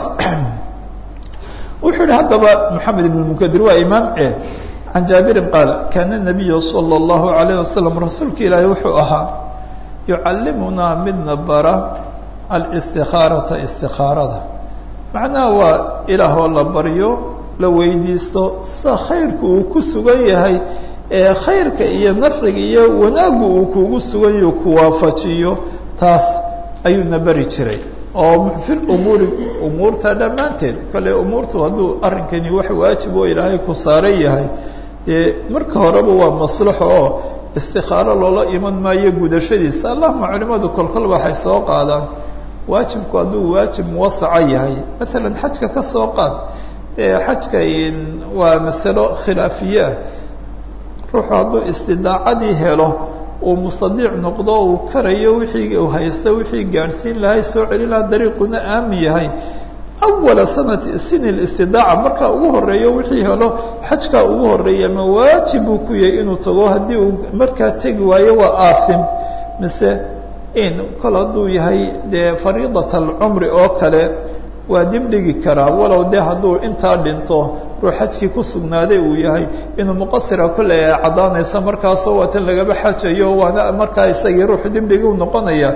wuxuu yihi haddaba moxamed ibn munkadir waa imaam e can jaabirin qaal kaana nabiyu sala allahu alayh wasalam rasuulka ilaahi wuxuu ahaa yucallimunaa midna bara alistikaarata istikaarada macnaha waa ilaahoo la baryo la weydiisto sida khayrku uu ku sugan yahay ee khayrka iyo nafriga iyo wanaaggu uu kugu suganyaho ku waafajiyo taas ayuuna beri jiray oo fil umuuri umuurta dhammaanteed kale umuurtu hadduu arrinkani wax waajib oo ilaahay ku saaran yahay dee marka horeba waa maslaxo oo istikaaro loola iman maayo gudashadiisa allahuma culimadu kolkol waxay soo qaadaan waajibku hadduu waajib muwasaca yahay maalan xajka ka soo qaad dee xajka waa masalo khilaafiye ah ruuxu hadduu istidaacadii helo uu mustadiic noqdo uu karayo wixii uu haysta wixii gaadhsiin lahay soo celin laha dariiquna aamin yahay awala sanati sini istidaaca markaa ugu horeeyo wixii helo xajkaa ugu horeeya ma waajib buu ku yahay inuu tago haddii uu markaa tegi waayo waa aasim mise in kol hadduu yahay dee fariidat alcumri oo kale waa dib dhigi karaa walow dee hadduu intaa dhinto ruu xajkii ku sugnaaday uu yahay inuu muqasira kolley ay caddaanaysa markaasoo waatan lagaba xajayo waana markaa isagii ruux dibdhigi u noqonaya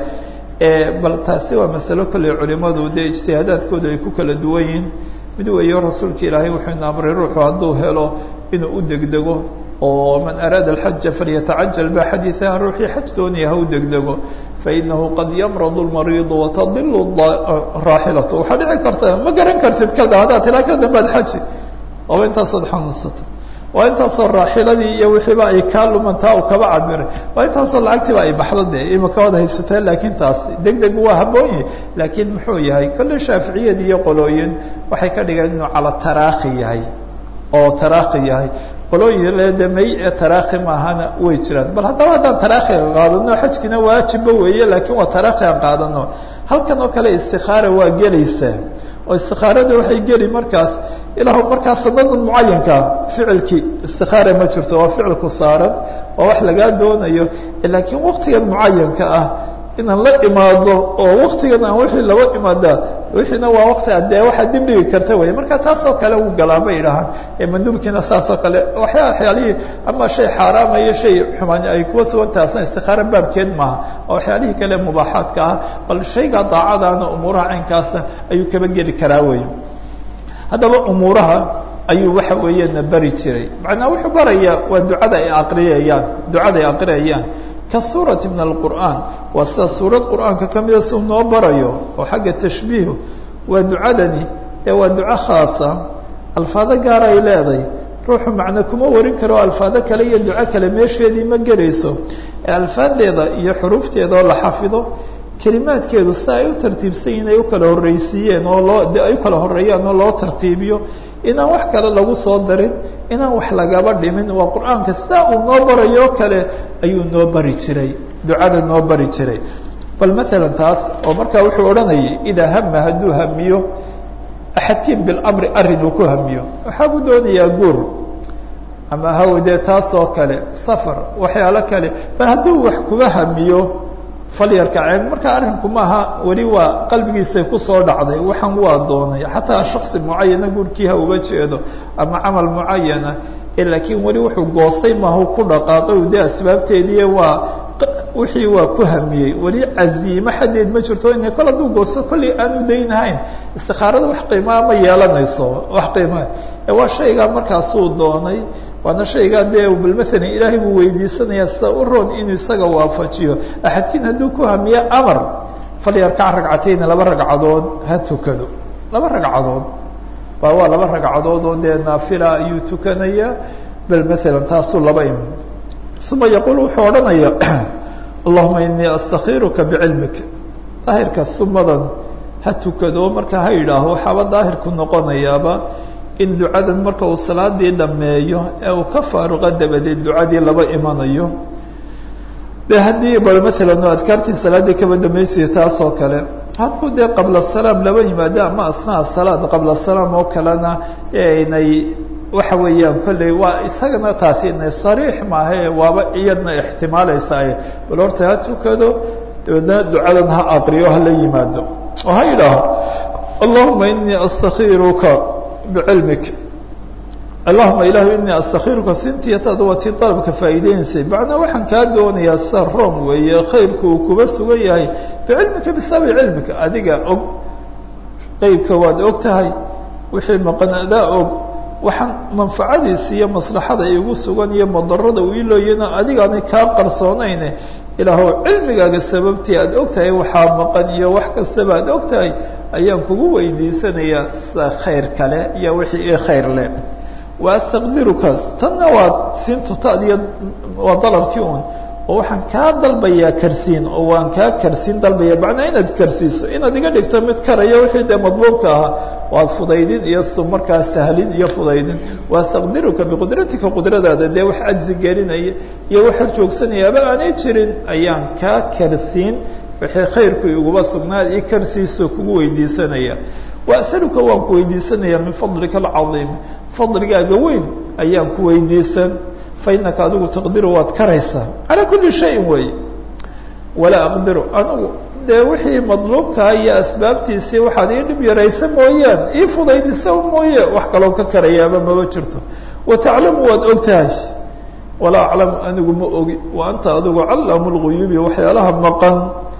bal taasi waa masalo kolley culimadu dee ijtihaadaadkooda ay ku kala duwan yihiin mid weeyo rasuulka ilaahay wuxuu ina amray ruuxu hadduu helo inuu u degdego oo man araada alxaja falyatacajal ba xadiiaha ruuxii xaj doonaya ha u degdego fainahu qad yamradu lmariidu watadilu raaxilatu waxaa dhici karta ma garan kartid kada haddaad tiraa ka dambaad xaji ooba intaasood xanuunsata waa intaasoo raaxiladii iyo wixiiba ay kaa lumantaa u kaba cabiray waa intaasoo lacagtiiba ay baxdo dee imika waad haysateen laakiin taas deg deg waa haboonyahy laakiin muxuu yahay kolle shaaficiyad iyo qolooyin waxay ka dhigeen inuu cala taraakhi yahay oo taraakhi yahay qolooyin ledamey ee taraakhi maahana way jiraan bal haddaba haddaan taraakhiga qaadano xajkina waajibba weeye laakiin waa taraakhi aan qaadano halkan oo kale istikaara waa gelaysaa oo istikaarada waxay geli markaas ilaahu markaa sanadan mucayankaa ficilkii istikaara ma jirto waa ficilku saaran waa wax lagaa doonayo laakiin waktigan mucayanka ah inaan la imaado oo waktigan aan wixii laba imaadaa wixiina waa wakti dee waxaa dib dhigi karta wey marka taasoo kale uu galaa bay idhahaan manduubkiina saasoo kale waxyaa waxyaalihii ama shay xaaraama iyo shay xumaan ay kuwa sugan taasna istikaara baabkeed maaha oo waxyaalihii kale mubaaxaadka ah bal shayga daacadaana umuuraha caynkaasa ayuu kaba geli karaa wey haddaba umuuraha ayuu waxa weeyana bari jiray macnaa wuxuu barayaa waa ducada ay aqriyayaan ducada ay aqriyayaan ka suurati min alqur'aan waa sida suurad qur'aanka ka mida si u noo barayo oo xagga tashbiihu waa ducadani ee waa duco khaasa alfaado gaar ay leedahay ruuxu macno kuma warin karo alfaado kale iyo duco kale meesheedii ma gelayso ee alfaadeeda iyo xuruufteeda oo la xafido kelimaadkeedu si ay u tartiibsan yihin ay u kala horreysiiyeen oo loo ay u kala horeeyaan oo loo tartiibiyo inaan wax kale lagu soo darin inaan wax lagaba dhimin waa qur-aanka sidaa uu noo barayo kale ayuu noo bari jiray ducada noo bari jiray bal matalan taas oo markaa wuxuu odhanayay idaa hama hadduu hamiyo axadkiin bilamri arrin uu ku hamiyo waxaa buu doonayaa guur ama hawdee taasoo kale safar waxyaalo kale bal hadduu wax kuba hamiyo falyarkaceen marka arrinku maaha weli waa qalbigiisay kusoo dhacday waxaan waa doonay xataa shaksi mucayana guurkii ha uga jeedo ama camal mucayana laakiin weli wuxuu goostay maahu ku dhaqaaqay dee asbaabteedii waa wixii waa ku hamiyey weli caziimo xadeed ma jirto ina kol hadduu goosto kolley aanu daynahayn istikaarada wax qiimaa ma yeelanayso wax qiimaa waa shaygaa markaasuu doonay waana shaygaa dee bal maalan ilaahay buu weydiisanaya sida u roon inuu isaga waafajiyo axadkiin hadduu ku hamiyo amar falyarkac ragcatayni laba ragcadood ha tukado laba ragcadood ba waa laba ragcadood oo dee naafila ayuu tukanaya bal maalan taasuu laba im uma yaquul wuxuu odhanaya allahuma inii astakiruka bicilmik daahirka umadan ha tukado marka ha yidhaaho waxaaba daahirku noqonayaaba in ducadan marka uu salaadii dhameeyo ee uu ka faaruqa dabadeed ducadii laba imanayo de haddii bal maalan adkaartii salaaddii kaba dhamaysiyo taas oo kale hadduu dee qabla salaam laba yimaado ama asnaa salaad qabla salaam oo kalena inay waxa weeyaan kolley waa isagana taasi inay sariix maahae waaba iyadna ixtimaalaysaa bal horta ha tukado dabeedna ducadan ha aqriyo hala yimaado oo ha yidhaaho allahuma inii astakiruka bicilmik allahuma ilahu inii astakiruka sintiyataada waa tii dalabka faa'iideynaysay macnaa waxaan kaa doonayaa sida rom weeye khayrku uu kuba sugan yahay bicilmika bisababi cilmika adiga og qeybka waad og tahay wixii maqan adaa og waxaan manfacadiisa iyo maslaxada igu sugan iyo madarada uu ilooyana adigaanay kaa qarsoonayne ilaahow cilmigaaga sababtii aad ogtahay waxaa maqan iyo wax kastaba aad ogtahay ayaan kugu weydiisanayaa sida khayr kale iyo wixii ii khayr leh wa astaqdirukaas tanna waa siintutaadiyo waa dalabkii un oo waxaan kaa dalbayaa karsiin oo waan kaa karsiin dalbaya macnaa inaad karsiiso inaad iga dhigto mid karaya wixii dee madluubka ahaa waad fudaydin iyo su markaa sahlin iyo fudaydin waastaqdiruka biqudratika qudradaada dee wax cajzi gelinaya iyo wax horjoogsanayaaba aanay jirin ayaan kaa karsiin wixii khayrku iguba sugnaa ii karsiiso kugu weydiisanaya waasaluka waan ku weydiisanaya min fadlika alcadiim fadligaaga weyn ayaan ku weydiisan fainaka adigu taqdiru waad karaysaa calaa kulli shayin weeye walaa aqdiru anigu dee wixii madluubkaa iyo asbaabtiisii waxaad ii dhib yaraysa mooyaan ii fudaydisa mooye wax kaloo ka karayaaba maba jirto wa taclamu waad og tahay walaa aclamu anigu ma ogi wa anta adigu callamu lguyuubi waxyaalaha maqan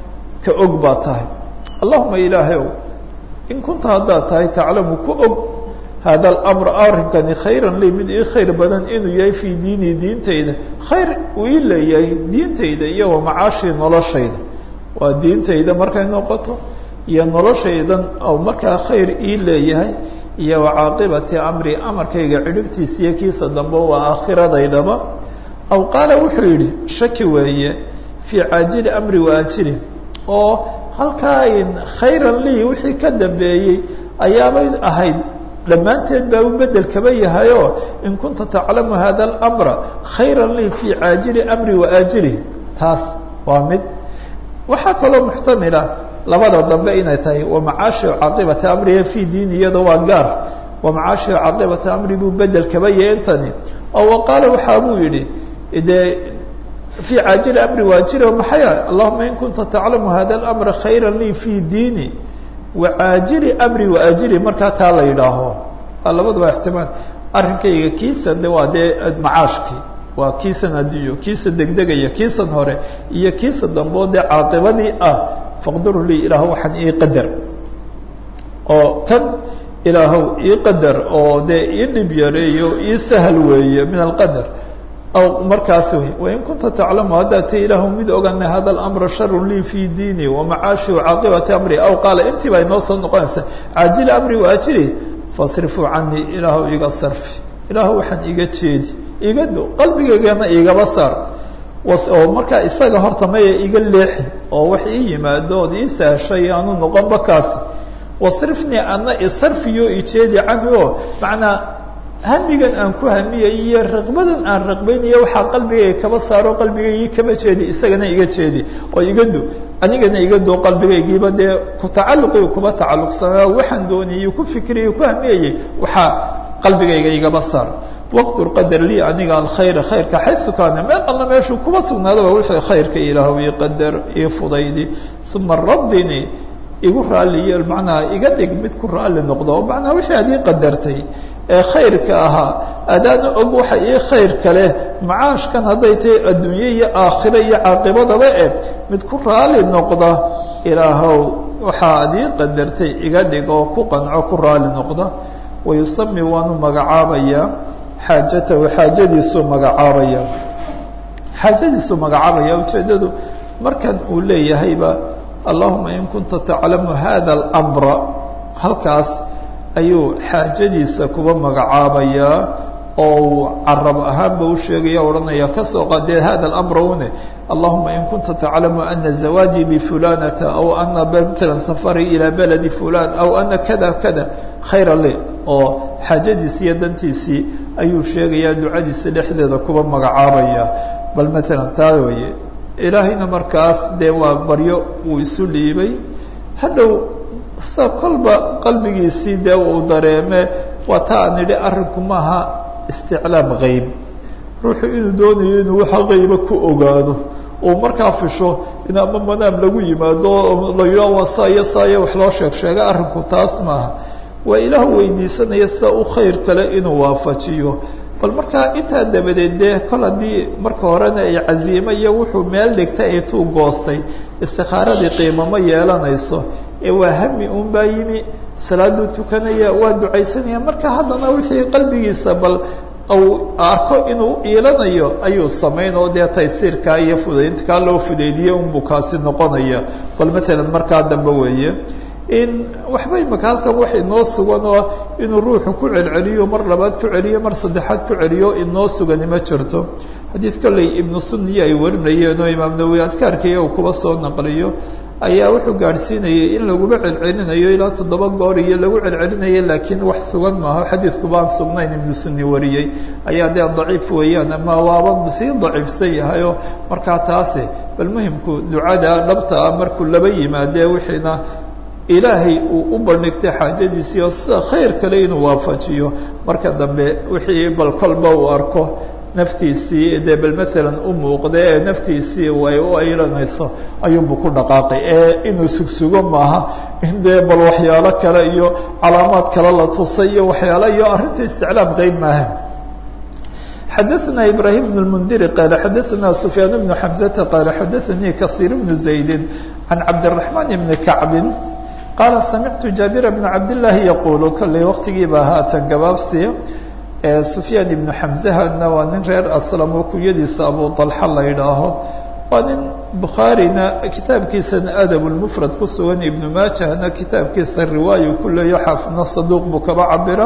ka og baa tahay allahuma ilaahay ow in kunta haddaad tahay taclamu ku og hada alamr arrinkani khayran lii mid ii khayr badan inuu yahay fii diinii diintayda khayr uu ii leeyahay diintayda iyo wa macaashii noloshayda waa diintayda markay noqoto iyo noloshaydan oo markaa khayr ii leeyahay iyo wa caaqibati amri amarkayga cidhibtiisa iyo kiisa dambe waa aakhiradaydaba aw qaala wuxuu yidhi shaki weeye fii caajili amri waajili oo halkaa in khayran lii wixii ka dambeeyey ayaabay ahayd dhammaanteed baa u bedel kaba yahayo in kunta taclamu hada alamra khayra lii fii caajili amri waaajilih taas waa mid waxaa kaloo muxtamila labada dambe inay tahay wamacaashi caaqibati amriha fii diini iyada waa gaar wamacaashi caaqibati amri buu bedel kaba yahay intani oo waqaala waxaa buu yidhi dee fii caajili amri waajili maxaya allahuma in kunta taclamu hada alamra khayra lii fii diini wacaajili amri waajili markaa taa la yidhaaho labadaba ixtimaal arrinkayga kiisan de waa dee macaashkii waa kiisan adduunyo kiisa degdegaya kiisan hore iyo kiisa dambeo dee caaqibadii ah faqdiru lii ilaah waxaan ii qadar oo kan ilaahow ii qadar oo dee ii dhib yareeyo ii sahal weeye min alqadar aw markaas wey wain kunta taclamu haddaad ta ilaahu mid ogana hada alamra sharu lii fii diini wamacaashi wacaaqibati amri aw qaala intii baa inoo soo noqonaysa caajili amri waajili fasrifuu canii ilaahu iga sarfi ilaahu waxaan iga jeedi iga do qalbigaygana igaba saar oo markaa isaga horta maya iga leexi oo wax ii yimaado ood ii sahashay aanu noqonba kaasi wasrifnii ana isarfiyo ijeedi canhu o macnaa hamigan aan ku hamiyay iyo raqbadan aan raqbaynayo waxaa qalbigayga kaba saaro qalbigaygii kaba jeedi isagana iga jeedi oo iga do anigana iga do qalbigaygiiba dee ku tacalluqi kuba tacalluqsanaa waxaan doonayay ku fikriyay ku hamiyayay waxaa qalbigayga igaba saar waqtur qadar lii aniga alkhayra khayrka xaysu kaana meel alla meeshuu kuba sugnaadaba wixii khayrka ilaahu ii qadar ii fudaydi uma raddini igu raaliyo macnaha iga dhig mid ku raali noqdo oo macnaha wixii aad ii qadartay ee khayrka ahaa adaana og waxa ii khayr kale macaashkan hadday tahay adduunye iyo aakhiro iyo caaqibadaba e mid ku raali noqda ilaahow waxa ad ii qadartay iga dhig oo ku qanco ku raali noqda wayusami waanu magacaabayaa xaajatahu xaajadiisuu magacaabaya xaajadiisuu magacaabaya ujeeddadu markan uu leeyahayba allahuma in kunta taclamu hada alamra halkaas ayuu xaajadiisa kuba magacaabayaa oo uu carab ahaanba u sheegaya odhanaya kasoo qaadee hada alamra une allahuma in kunta taclamu ana zawaaji bifulanata aw ana matalan safari ilaa beledi fulan aw ana kada kada khayra li oo xaajadiisi iyo dantiisii ayuu sheegayaa ducadiisa dhexdeeda kuba magacaabaya bal matalan taa weeye ilaahayna markaas dee waa baryo uu isu dhiibay hadhow sa kolba qalbigiisii dee uu dareeme waa ta aan idhi arrinku maaha isticlaam geyb ruuxu inuu doonayo inuu waxa geyba ku ogaado uu markaa fisho in ama manaam lagu yimaado la yidhaho waa saa iyo saa iyo wax loo sheeg sheega arrinku taas maaha waa ilaah weydiisanaya sida u khayr kale inuu waafajiyo bal markaa intaa dabadeed dee kol haddii marka horena ay caziime iyo wuxuu meel dhigtay ay tuu goostay istikaaradii qiimo ma yeelanayso ee waa hami un baa yimi salaaduu tukanaya waa ducaysanaya marka haddana wixii qalbigiisa bal uu arko inuu iilanayo ayuu samayn oo dee taysiirkaa iyo fudayntaa loo fudaydiye unbuu kaasi noqonaya bal matalan markaa dambe weeye in waxba imaka halkan wax inoo sugan oo inuu ruuxu ku celceliyo mar labaad ku celiyo mar saddexaad ku celiyo inoo sugani ma jirto xadiid kolley ibnu sunniya ay warinayeen oo imaam nawowi adkaarkaiyo uu kuba soo naqliyo ayaa wuxuu gaadhsiinayay in laguma celcelinayo ilaa toddoba goor iyo lagu celcelinayo laakiin wax sugan maaho xadiidku baan sugnayn ibnu sunni wariyey ayaa dee daciif weeyaan ama waaba sii daciifsan yahayo markaa taasi bal muhimku ducada dhabta ah markuu laba yimaadee wixiina ilaahay uu u bandhigtay xaajadiisii oo sida khayr kale inuu waafajiyo marka dambe wixii bal kolba uu arko naftiisii dee bal maalan u muuqda ee naftiisii ay u aylanayso ayuunbu ku dhaqaaqay ee inuu sugsugo maaha in dee bal waxyaalo kale iyo calaamaad kale la tusay iyo waxyaalo iyo arrinta isticlaam qeyb maaha xadaثna ibrahim بن الmndiri qala xadaثna sufyaan بnu xamزata qala xadaثanii kaثيir بnu زaydi can cabdالرaحman بni kacbi qaala samictu jaabir bna cabdالlahi yaqulu kolley waqtigiibaa haatan gabaabsiya sufyaan ibnu xamzahana waa nin reer aslam oo kunyadiisa abu طalxa la yidhaaho waa nin bukhaarina kitaabkiisana adab lmufrad ku sugan ibnu maajahna kitaabkiisa riwaayu ku leeyo xaafidna saduuq buu kaba cabira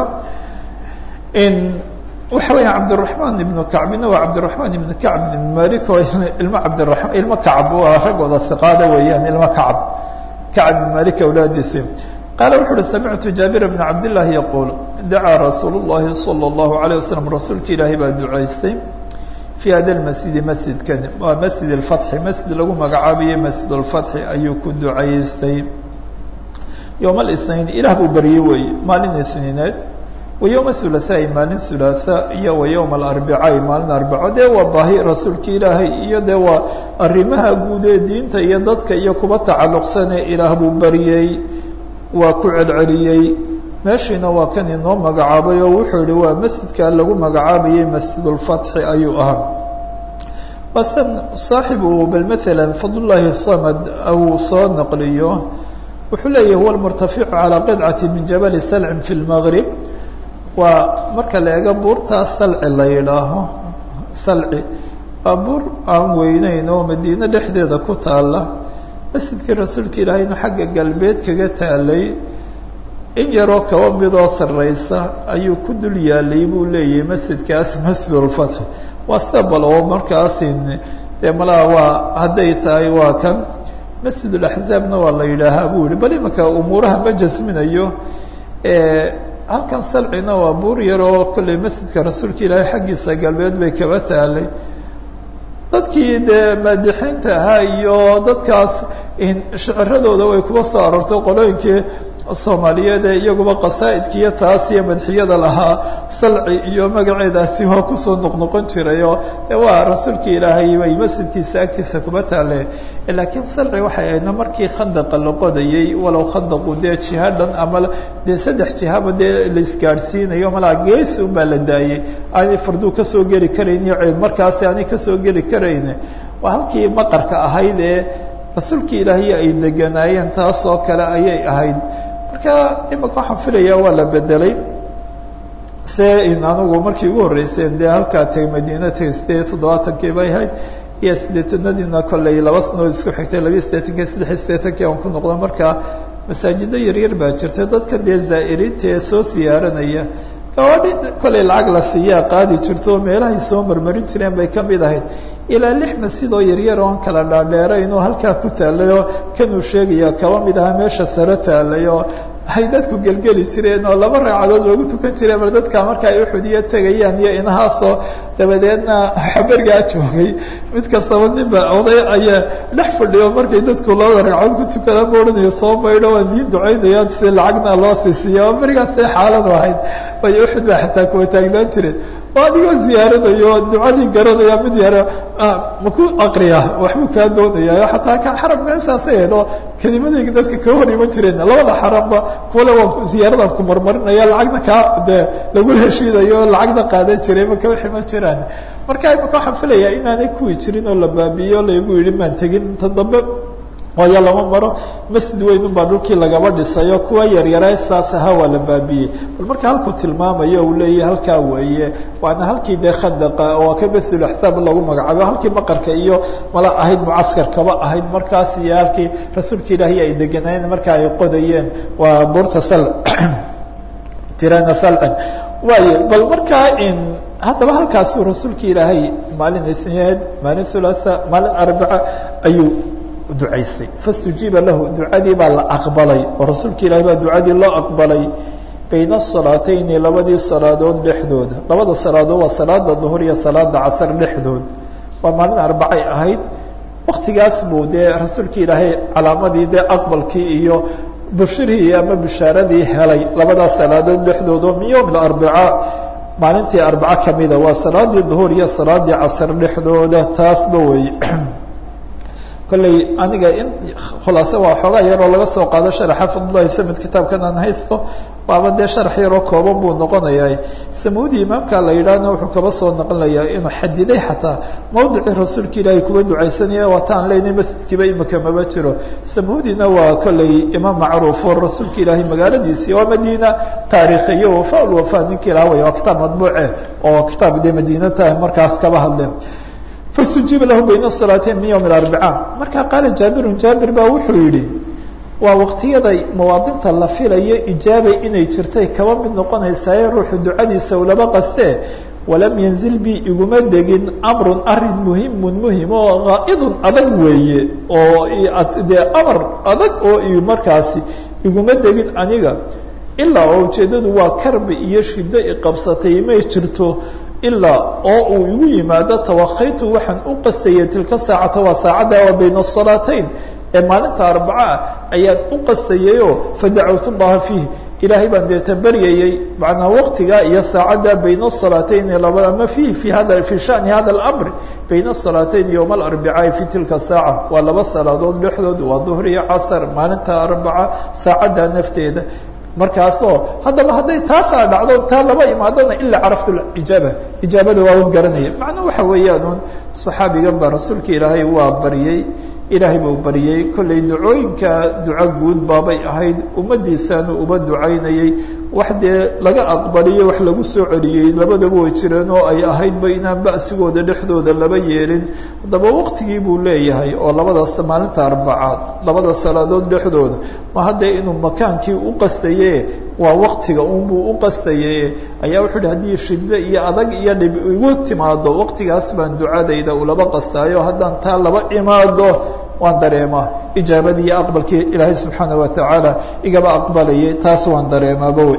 waxa weya cabdiraحmaan ibnu kacbina waa cabdiraحmaan ibnu kacb ibn malik oo ilmo cabdiraman ilmo kacb waa raggooda hiqaada weeyaan ilmo kacb kacb ibn malik awlaadiisi qaala wuxu uhi samictu jaabir bna cabdillaahi yaquul dacaa rasuulu llahi salى اllahu عalيه waslm rasuulka ilaahay baa ducaystay fii hada lmasjidi masjidkan waa masjid اlfatxi masjid lagu magacaabaye masjid اlfatxi ayuu ku ducaystay yowma اlisnayn ilaah buu baryey weeye maalin isniineed wa yowma hulaaثaai maalin hulaaثa iyo wa yowma alarbicaai maalin arbaco dee waa baahi rasuulka ilaahay iyo dee waa arrimaha guud ee diinta iyo dadka iyo kuba tacalluqsane ilaah buu baryey waa ku celceliyey meeshiina waa kan inoo magacaabay oo wuxuu yihi waa masjidka lagu magacaabayay masjid اlfatxi ayuu ahaa basan saaxibu bal maala fadlullaahi samad uu soo naqliyo wuxuu leeyahi huwa lmurtaficu calaa qidcati min jabali salcin fi lmaqrib waa marka la eego buurtaas salci la yidhaaho salci waa buur aan weyneyn oo madiine dhexdeeda ku taala masjidkii rasuulka ilaahayna xagga galbeed kaga taalay in yaroo kaba midoo sarreysa ayuu ku dul yaalay buu leeyahay masjidkaas masjidulfatxi waa sida bal oo markaasin dee malaha waa hadday tahay waa kan masjidulaxzaabna waa la yidhaahaa buu yihi bal imanka umuuraha ma jasminayo halkan salcina waa buur yaroo kolley masjidka rasuulka ilaahay xaggiisa galbeed bay kaba taalay dadkii dee maadixiinta ahaa iyo dadkaas shaciradooda way kuba soo aroortay qolooyinkii soomaaliyeed ee iyaguba qasaa'idka iyo taas iyo madxiyada lahaa salci iyo magaceedaasi waa kusoo noqnoqon jiray oo de waa rasuulka ilaahay bay masjidkiisa agtiisa kuba taale laakiin salci waxay ahaydna markii khandaqa la qodayey walow khandaqu dee jiha dhan ama dee saddex jihaba dee laisgaadhsiinayo malaa geesi unbaa la daayey aanay farduu kasoo geli karayn iyo ceed markaasi aanay kasoo geli karayn waa halkii maqarka ahayd ee rasuulkii ilaahay ay deganaayeen taas oo kale ayay ahayd marka imika waxaan filayaa waa la bedelay se in anigu markii ugu horreyseen dee halkaa tegay madiina tegay sideed iyo toddobaatankii bay ahayd iyo siddeetanadiina kolley laba sanood isku xigtay labiyo siddeetankii saddexiyo siddeetankii aan ku noqdo marka masaajido yaryar baa jirta dadka dee zaa'iriinta ee soo siyaaranaya gawaadhi kolley lacag la siiyaa qaadi jirto oo meelahay soo marmarin jireen bay ka mid ahayd ilaa lix masjid oo yaryar oon kala dhaadheerayn oo halkaa ku taalay oo kanuu sheegaya kaba mid ahaa meesha sare taalay oo ay dadku gelgeli jireen oo laba ragcadood loogu tukan jiray mar dadka marka ay uxudiyo tegayaan iyo inahaasoo dabadeedna xaberigaa joogay mid kastaba ninba oday ayaa dhex fadhiyo markay dadku labada ragcadood ku tukadaan ba odhanayo soo maydho waan diin ducaynayaan si lacagna loo siisiiya oo berigaas see xaaladu ahayd way uxud baa xataa kuwa taagnaan jireen oo adigoo ziyaaranayo ducadii garanaya mid yaro maku akriya waxbuu kaa doonaya xataa kan xaramka saasay ahayd oo kelimadayga dadka kaa hor iman jireen labada xaramba kuwale waan ziyaaradan ku marmarinaya lacagna kaa dee lagula heshiidayo o lacagna qaadan jiray ma kaba ximan jiraan marka imaka waxaan filayaa inaanay kuwi jirin oo la baabiiyo laygu yihi maan tegin inta dambe waayo lama maro masjid weyn unbaa dhulkii lagaba dhisayo kuwa yaryara saas ahaa waa la baabiyey bal marka halkuu tilmaamayo uu leeyahy halkaa weeye waana halkii dee khadaqa oo ka masjid axsaab lagu magacaabo halkii maqarka iyo mala ahayd mucaskarkaba ahayd markaas iyo halkii rasuulka ilaahi ay deganayeen marka ay qodayeen waa buurta sal tirana salcan waayo bal markaa in haddaba halkaasuu rasuulka ilaahay maalin isneed maalin hulasa maalin arbaca ayuu ducaystay fastujiiba lahu ducadii baa la aqbalay oo rasuulka ilaahay baa ducadii loo aqbalay bayna asalaatayni labadii salaadood dhexdooda labada salaadood waa salaada duhur iyo salaada casar dhexdood waa maalin arbacay ahayd waktigaas buu dee rasuulka ilaahay calaamadii dee aqbalkii iyo bushirihii ama bishaaradii helay labadaas salaadood dhexdood oo min yowm arbaca maalintii arbaco kamida waa salaadii duhur iyo salaadii casar dhexdooda taasba wey kolley aniga in khulaase waa xoogaa yaroo laga soo qaado sharaxa fadlulahi samid kitaabkan aan haysto waaba dee sharax yaroo kooban buu noqonayaa samuudi imaamka la yidhaahna wuxuu kaba soo naqlayaa inuu xadiday xataa mawdicii rasuulka ilaahay kuba ducaysanaya waataan leynay masjidkiiba imika maba jiro samuudina waa kolley imaam macruuf oo rasuulka ilaahay magaaladiisii waa madiina taariikhiyo wafa wafa ninkii laha way waa kitaab madbuuce oo kitaab dee madiina tahay markaas kaba hadleen fastujiiba lahu bayna salaateyn min yowm arbaca markaa qaala jaabirun jaabir baa wuxuu yidhi waa waqtiyaday mawaadinta la filayo ijaabay inay jirtay kaba mid noqonaysaaye ruuxu ducadiisa ulaba qastee walam yanzil bi iguma degin amrun arin muhimun muhim oo qaa'idun adag weeye oo dee amar adag oo markaasi iguma degin aniga ilaa oo ujeeddadu waa karbi iyo shiddo iqabsatay may jirto ilaa oo uu igu yimaado tawakaytu waxaan u qastayay tilka saacata waa saacadda waa bayna asalaatayn ee maalinta arbacaa ayaan u qastayayoo fadacawtu llaha fiih ilaahay baan deeta baryayey macnaa waqtigaa iyo saacadda bayna asalaatayn labada ama fiih fi hada fi shani hada alamr bayna asalaatayn yowma alarbicaai fi tilka saaca waa laba salaadood dhexdood waa duhr iyo casar maalinta arbaca saacadda nafteeda markaasoo haddaba hadday taasaa dhacdo taa laba imaadona ilaa caraftu ijaaba ijaabada waawan garanaya macnaa waxa weeyaan un saxaabigan baa rasuulka ilaahay waa baryey ilaahay buu baryey kollay ducooyinka duco guud baabay ahayd ummadiisaanu uba ducaynayey wax dee laga aqbaliyo wax lagu soo celiyey labadaba way jireen oo ay ahaydba inaan ba'sigooda dhexdooda laba yeelin haddaba waqtigii buu leeyahay oo labadaas maalinta arbacaad labada salaadood dhexdooda ma haddee inuu makaankii u qastaye waa waktiga unbuu u qastaye ayaa wuxuu hi haddii shiddo iyo adag iyo dhib igu timaado waqtigaas baan ducadayda ulaba qastaayo haddaan taa laba imaado waan dareemaa ijaabadii iyo aqbalkii ilaahay subxaana watacaala igaba aqbalayay taas waan dareemaaba wey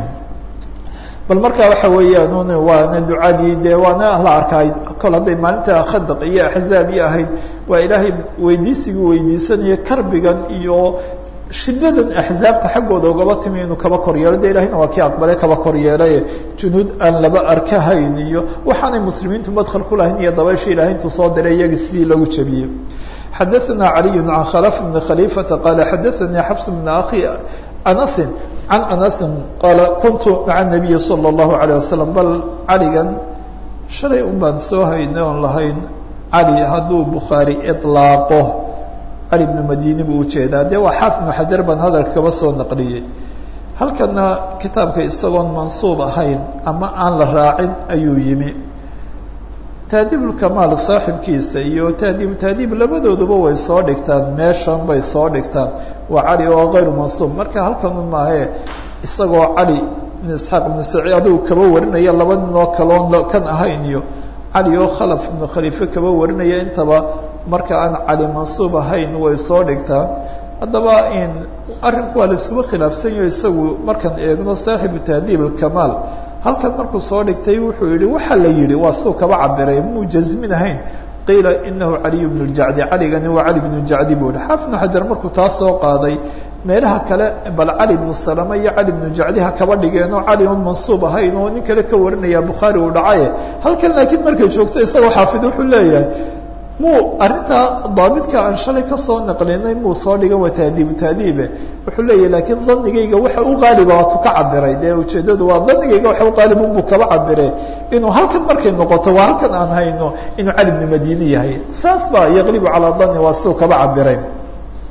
bal marka waxa weeyaan waana ducadii dee waana la arkaay kol hadday maalinta khadaq iyo axzaab iyo ahayd waa ilaahay weydiisigii weydiisanaya karbigan iyo shidadan axzaabta xaggooda ugaba timi inuu kaba kor yeelo de ilahina waa kii aqbale kaba kor yeelay junuud aan laba arkahayn iyo waxaanay muslimiintu madkhal ku lahayn iyo dabaysha ilahay intuu soo diray iyagii sidii lagu jebiyey xadaثna عaliي عan khلف بن khليفةa qال xadaثnii xفs بن أخي أنس عan أنس qال kuntu mعa النaبiي صلى الله عليه وسلم bal caligan shalay un baan soo haynay oon lahayn cali hadduu bukhaarي iطlaaqo cali بن madini buu ujeedaa de waa xaafid بن xajar baan hadalka kaba soo naqliyey halkana kitaabka isagoon mansuub ahayn ama aan la raacin ayuu yimi taadiibulkamaal saaxibkiisa iyo taadiibu taadiib labadooduba way soo dhigtaan meeshan bay soo dhigtaan waa cali oo kayru mansuub marka halkan un maahee isagoo cali ibn isxaaq ibnu saciid adigu kaba warinaya laba nin oo kaloon kan ahayn iyo cali oo khalaf ibnu khaliife kaba warinaya intaba marka aan cali mansuub ahayn way soo dhigtaan haddaba in arrinku waa la iskuba khilaafsan yaho isagu markaan eegno saaxibu tahdiib alkamaal halkan markuu soo dhigtay wuxuu yihi waxaa la yihi waa suu kaba cabiray muu jasmin ahayn qiila inahu caliy bnu ljacdi caligani waa cali bnu jacdi buu yihi xaafid bnu xajar markuu taa soo qaaday meelaha kale bal cali bnu salama iyo cali bnu jacdi ha kaba dhigeen oo cali un mansuub ahayn oo nin kale ka warinaya bukhaari uu dhacaye halkan laakiin markay joogto isagoo xaafid wuxuu leeyahay muu arrintaa daabidka aan shalay kasoo naqlinay muu soo dhigan waa taadiibu taadiibe wuxuu leeyahy laakiin danigayga waxa u qaaliba waatu ka cabiray dee ujeeddadu waa danigayga waxa u qaalibun buu kaba cabire inuu halkan markay noqoto waa halkan aan hayno inuu cali bnu madini yahay saas baa yaqlibu calaa dani waa siduu kaba cabiray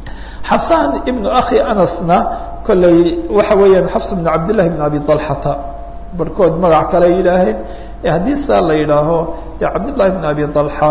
xabsaan ibnu akhi anasna kolley waxa weeyaan xabs bnu cabdillahi bn abi alxata barhkood magac kale yidhaaheen haddii saa la yidhaaho dee cabdillahi bn abi alxa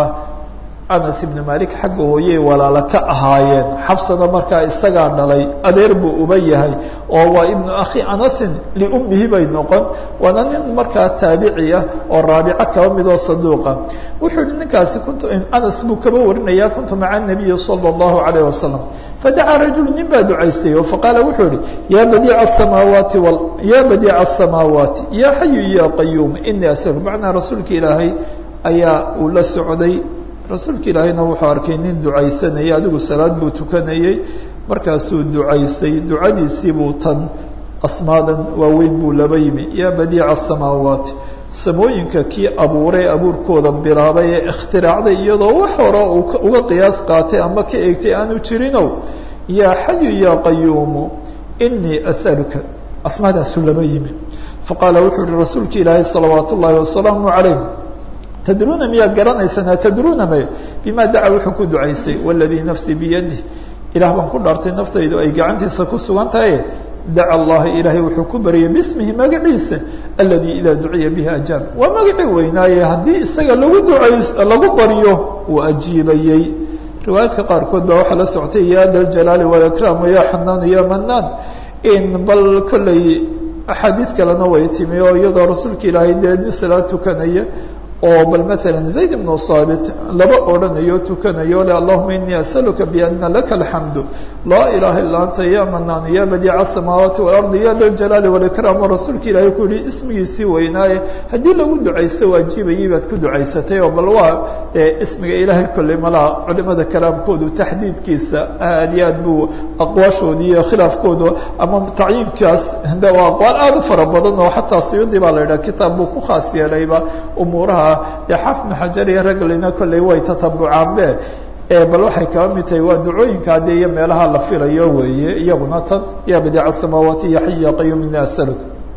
anas ibnu malik xagga hooyey walaalo ka ahaayeen xabsana markaa isagaa dhalay adeer buu uba yahay oo waa ibnu akhi anasin liummihi bay noqon waana nin markaa taabici ah oo raabico kaba midoo saduuqa wuxuu yihi ninkaasi kuntu anas buu kaba warinaya kuntu maca nabiyi sala allahu alayh wasalam fadacaa rajulu nin baa ducaystay oo faqaala wuxuu yihi ya badiica asamaawaati ya badiica asamaawaati ya xayu ya qayuum inii asal macnaa rasuulka ilaahay ayaa uu la socday rasuulka ilaahayna wuxuu arkay nin ducaysanayay adigu salaad buu tukanayey markaasuu ducaystay ducadiisii buu tan asmaadan waaweyn buu laba yimi yaa badiica asamaawaati samooyinka kii abuuray abuurkooda bilaabay ee ikhtiraacday iyadoo wax hore uga qiyaas qaatay ama ka eegtay aanu jirinow yaa xayu yaa qayuumu inii as'aluka asmaadaasuu laba yimi faqaala wuxuu yihi rasuulka ilaahay salawaat ullaahi wasalaamu calayh tadruuna miyaa garanaysaan tadruuna may bima daca wuxuu ku ducaysay waladii nafsii biyadih ilaah baan ku dhaartay naftaydu ay gacantiisa ku sugan tahay daca allaha ilaahay wuxuu ku baryay bismihi magaciisa aladii idaa duciya bihi ajaab waa magacii weynaaye haddii isaga lagu ducays lagu baryo uu ajiibayey riwaayaadka qaarkood baa waxaa la soctay ya da ljalaali walikraam ya xanaanu ya manaan in bal kolley axaadiid kalena way timi oo iyadoo rasuulka ilaahay dee nin salaad tukanaya oo bal maala zayd ibnu saabit laba odhanayo tukanayo le allahuma inii asaluka biana laka alxamdu laa ilaha illa anta ya manaanu ya badiica asamaawaati waalardi ya da ljalaali walikraam oo rasuulka ilaahay ku yihi ismigiisii weynaaye haddii lagu ducaysto waajibayay baad ku ducaysatay oo bal waa dee ismiga ilaahay kolley malaha culimada kalaamkoodu taxdiidkiisa aad iyo aad buu aqwaashooda iyo khilaafkooda ama tacyiinkaas de waa aqwaal aada u fara badan oo xataa suyuudi baa la yidhaha kitaab buu ku khaas yeelayba umuuraha dee xafnu xajar iyo raglina kolley way tatabucaanbe bal waxay kaba mid tahay waa ducooyinka de iyo meelaha la filayo weeye iyaguna tan ya badiica asamaawaati ya xay ya qayum ini asaluk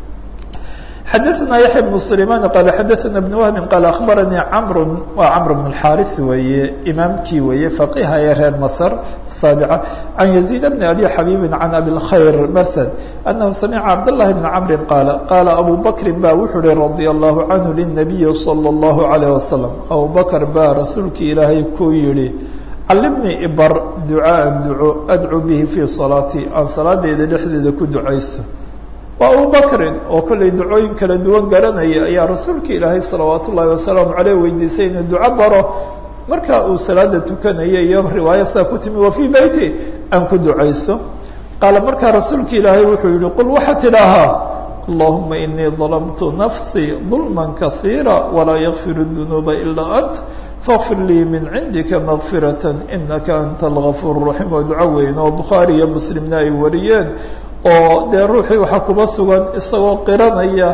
xadaثna yaحya بن سlayman qala xadaثna بن wهbi qala aخbaranii cmr waa cmr بن الxاriث weeye imaamkii weeye faqiha ee reer masr saaبca can يزيد بn abi xabiibi can abi الkhayr msd أnahu samica cabdالlahi بn cmri qaala qaala abu bakri ba wuxuu uhi radي الlahu canhu lلnabiyi slى الlahu عalيه waslم abu bakr baa rasuulkii ilaahay ku yihi calimnii ibar ducaaءa duco adcu bihi fii salaatii aan salaadeyda dhexdeeda ku ducaysto waa abu bakrin oo kollay ducooyin kala duwan garanaya ayaa rasuulka ilaahay salawaat ullaahi wasalaamu caleyh weydiisay inuu duco baro marka uu salaada tukanaya iyo riwaaya saa ku timi wa fii beyti aan ku ducaysto qaala markaa rasuulka ilaahay wuxuu yihi qul waxaad tidhaahaa allahuma inii dalamtu nafsii dulma kasiira walaa yakfir dunuuba ilaa ant fakfir lii min cindika makfirata inaka anta algafuur raxiim oo duco weyn oo bukhaari iyo muslimna ay wariyeen oo dee ruuxii waxaa kuba sugan isagoo qiranaya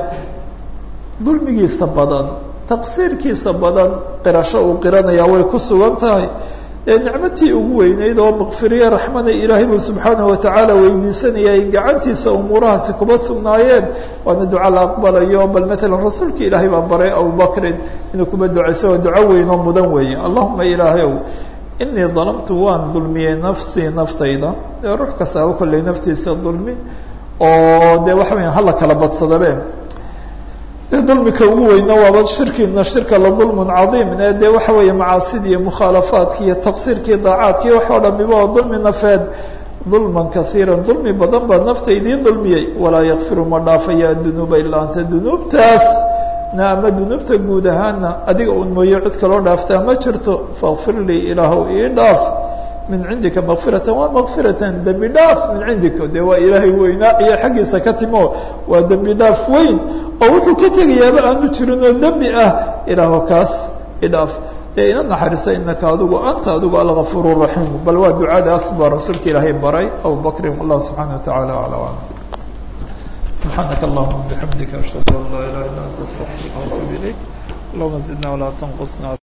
dulmigiisa badan taqsiirkiisa badan qirasho uu qiranaya way ku sugan tahay dee nicmatii ugu weyneyd oo makfiriye raxmada ilaahay buu subxaanahu watacaala weydiisanaya ay gacantiisa umuurahaasi kuba sugnaayeen waana duco la aqbalayo bal maalan rasuulka ilaahay baa baray abubakrin inuu kuba ducayso waa duco weyn oo mudan weeye allahuma ilaahay ow inii dalamtu waan dulmiyey nafsii naftayda dee ruux kastaaba kolley naftiisa dulmi oo dee waxa weya hala kala badsadabe dee dulmika ugu weyna waaba shirkina shirka la dulmun cadiim e dee waxa weeye macaasidii iyo mukhaalafaadki iyo taqsiirkii daacaadki wax oo dhamiba oo dulmi nafeed dulman kaiira dulmi badan baa naftaydii dulmiyey walaa yakfiru ma dhaafaya dunuuba ilaa anta dunuubtaas na ama dunuubta guud ahaana adiga un mooye cid kaloo dhaaftaa ma jirto fakfir lii ilaahow ii dhaaf min cindika makfiratan waa makfiratan dembi dhaaf min cindika dee waa ilaahay weynaa iyo xaggiisa ka timo waa dembi dhaaf weyn oo wuxuu ka tegayaaba aanu jirin oo dembi ah ilaaho kaas idhaaf dee ina naxariisa inaka adigu anta adigu algafuur raxiim bal waa ducadaas baa rasuulka ilaahay baray abu bakrin wallah subxaana watacaala aclam سبحانك اللهم وبحمدك أشهد أن لا إله إلا أنت أستغفرك وأتوب إليك اللهم زدنا ولا تنقصنا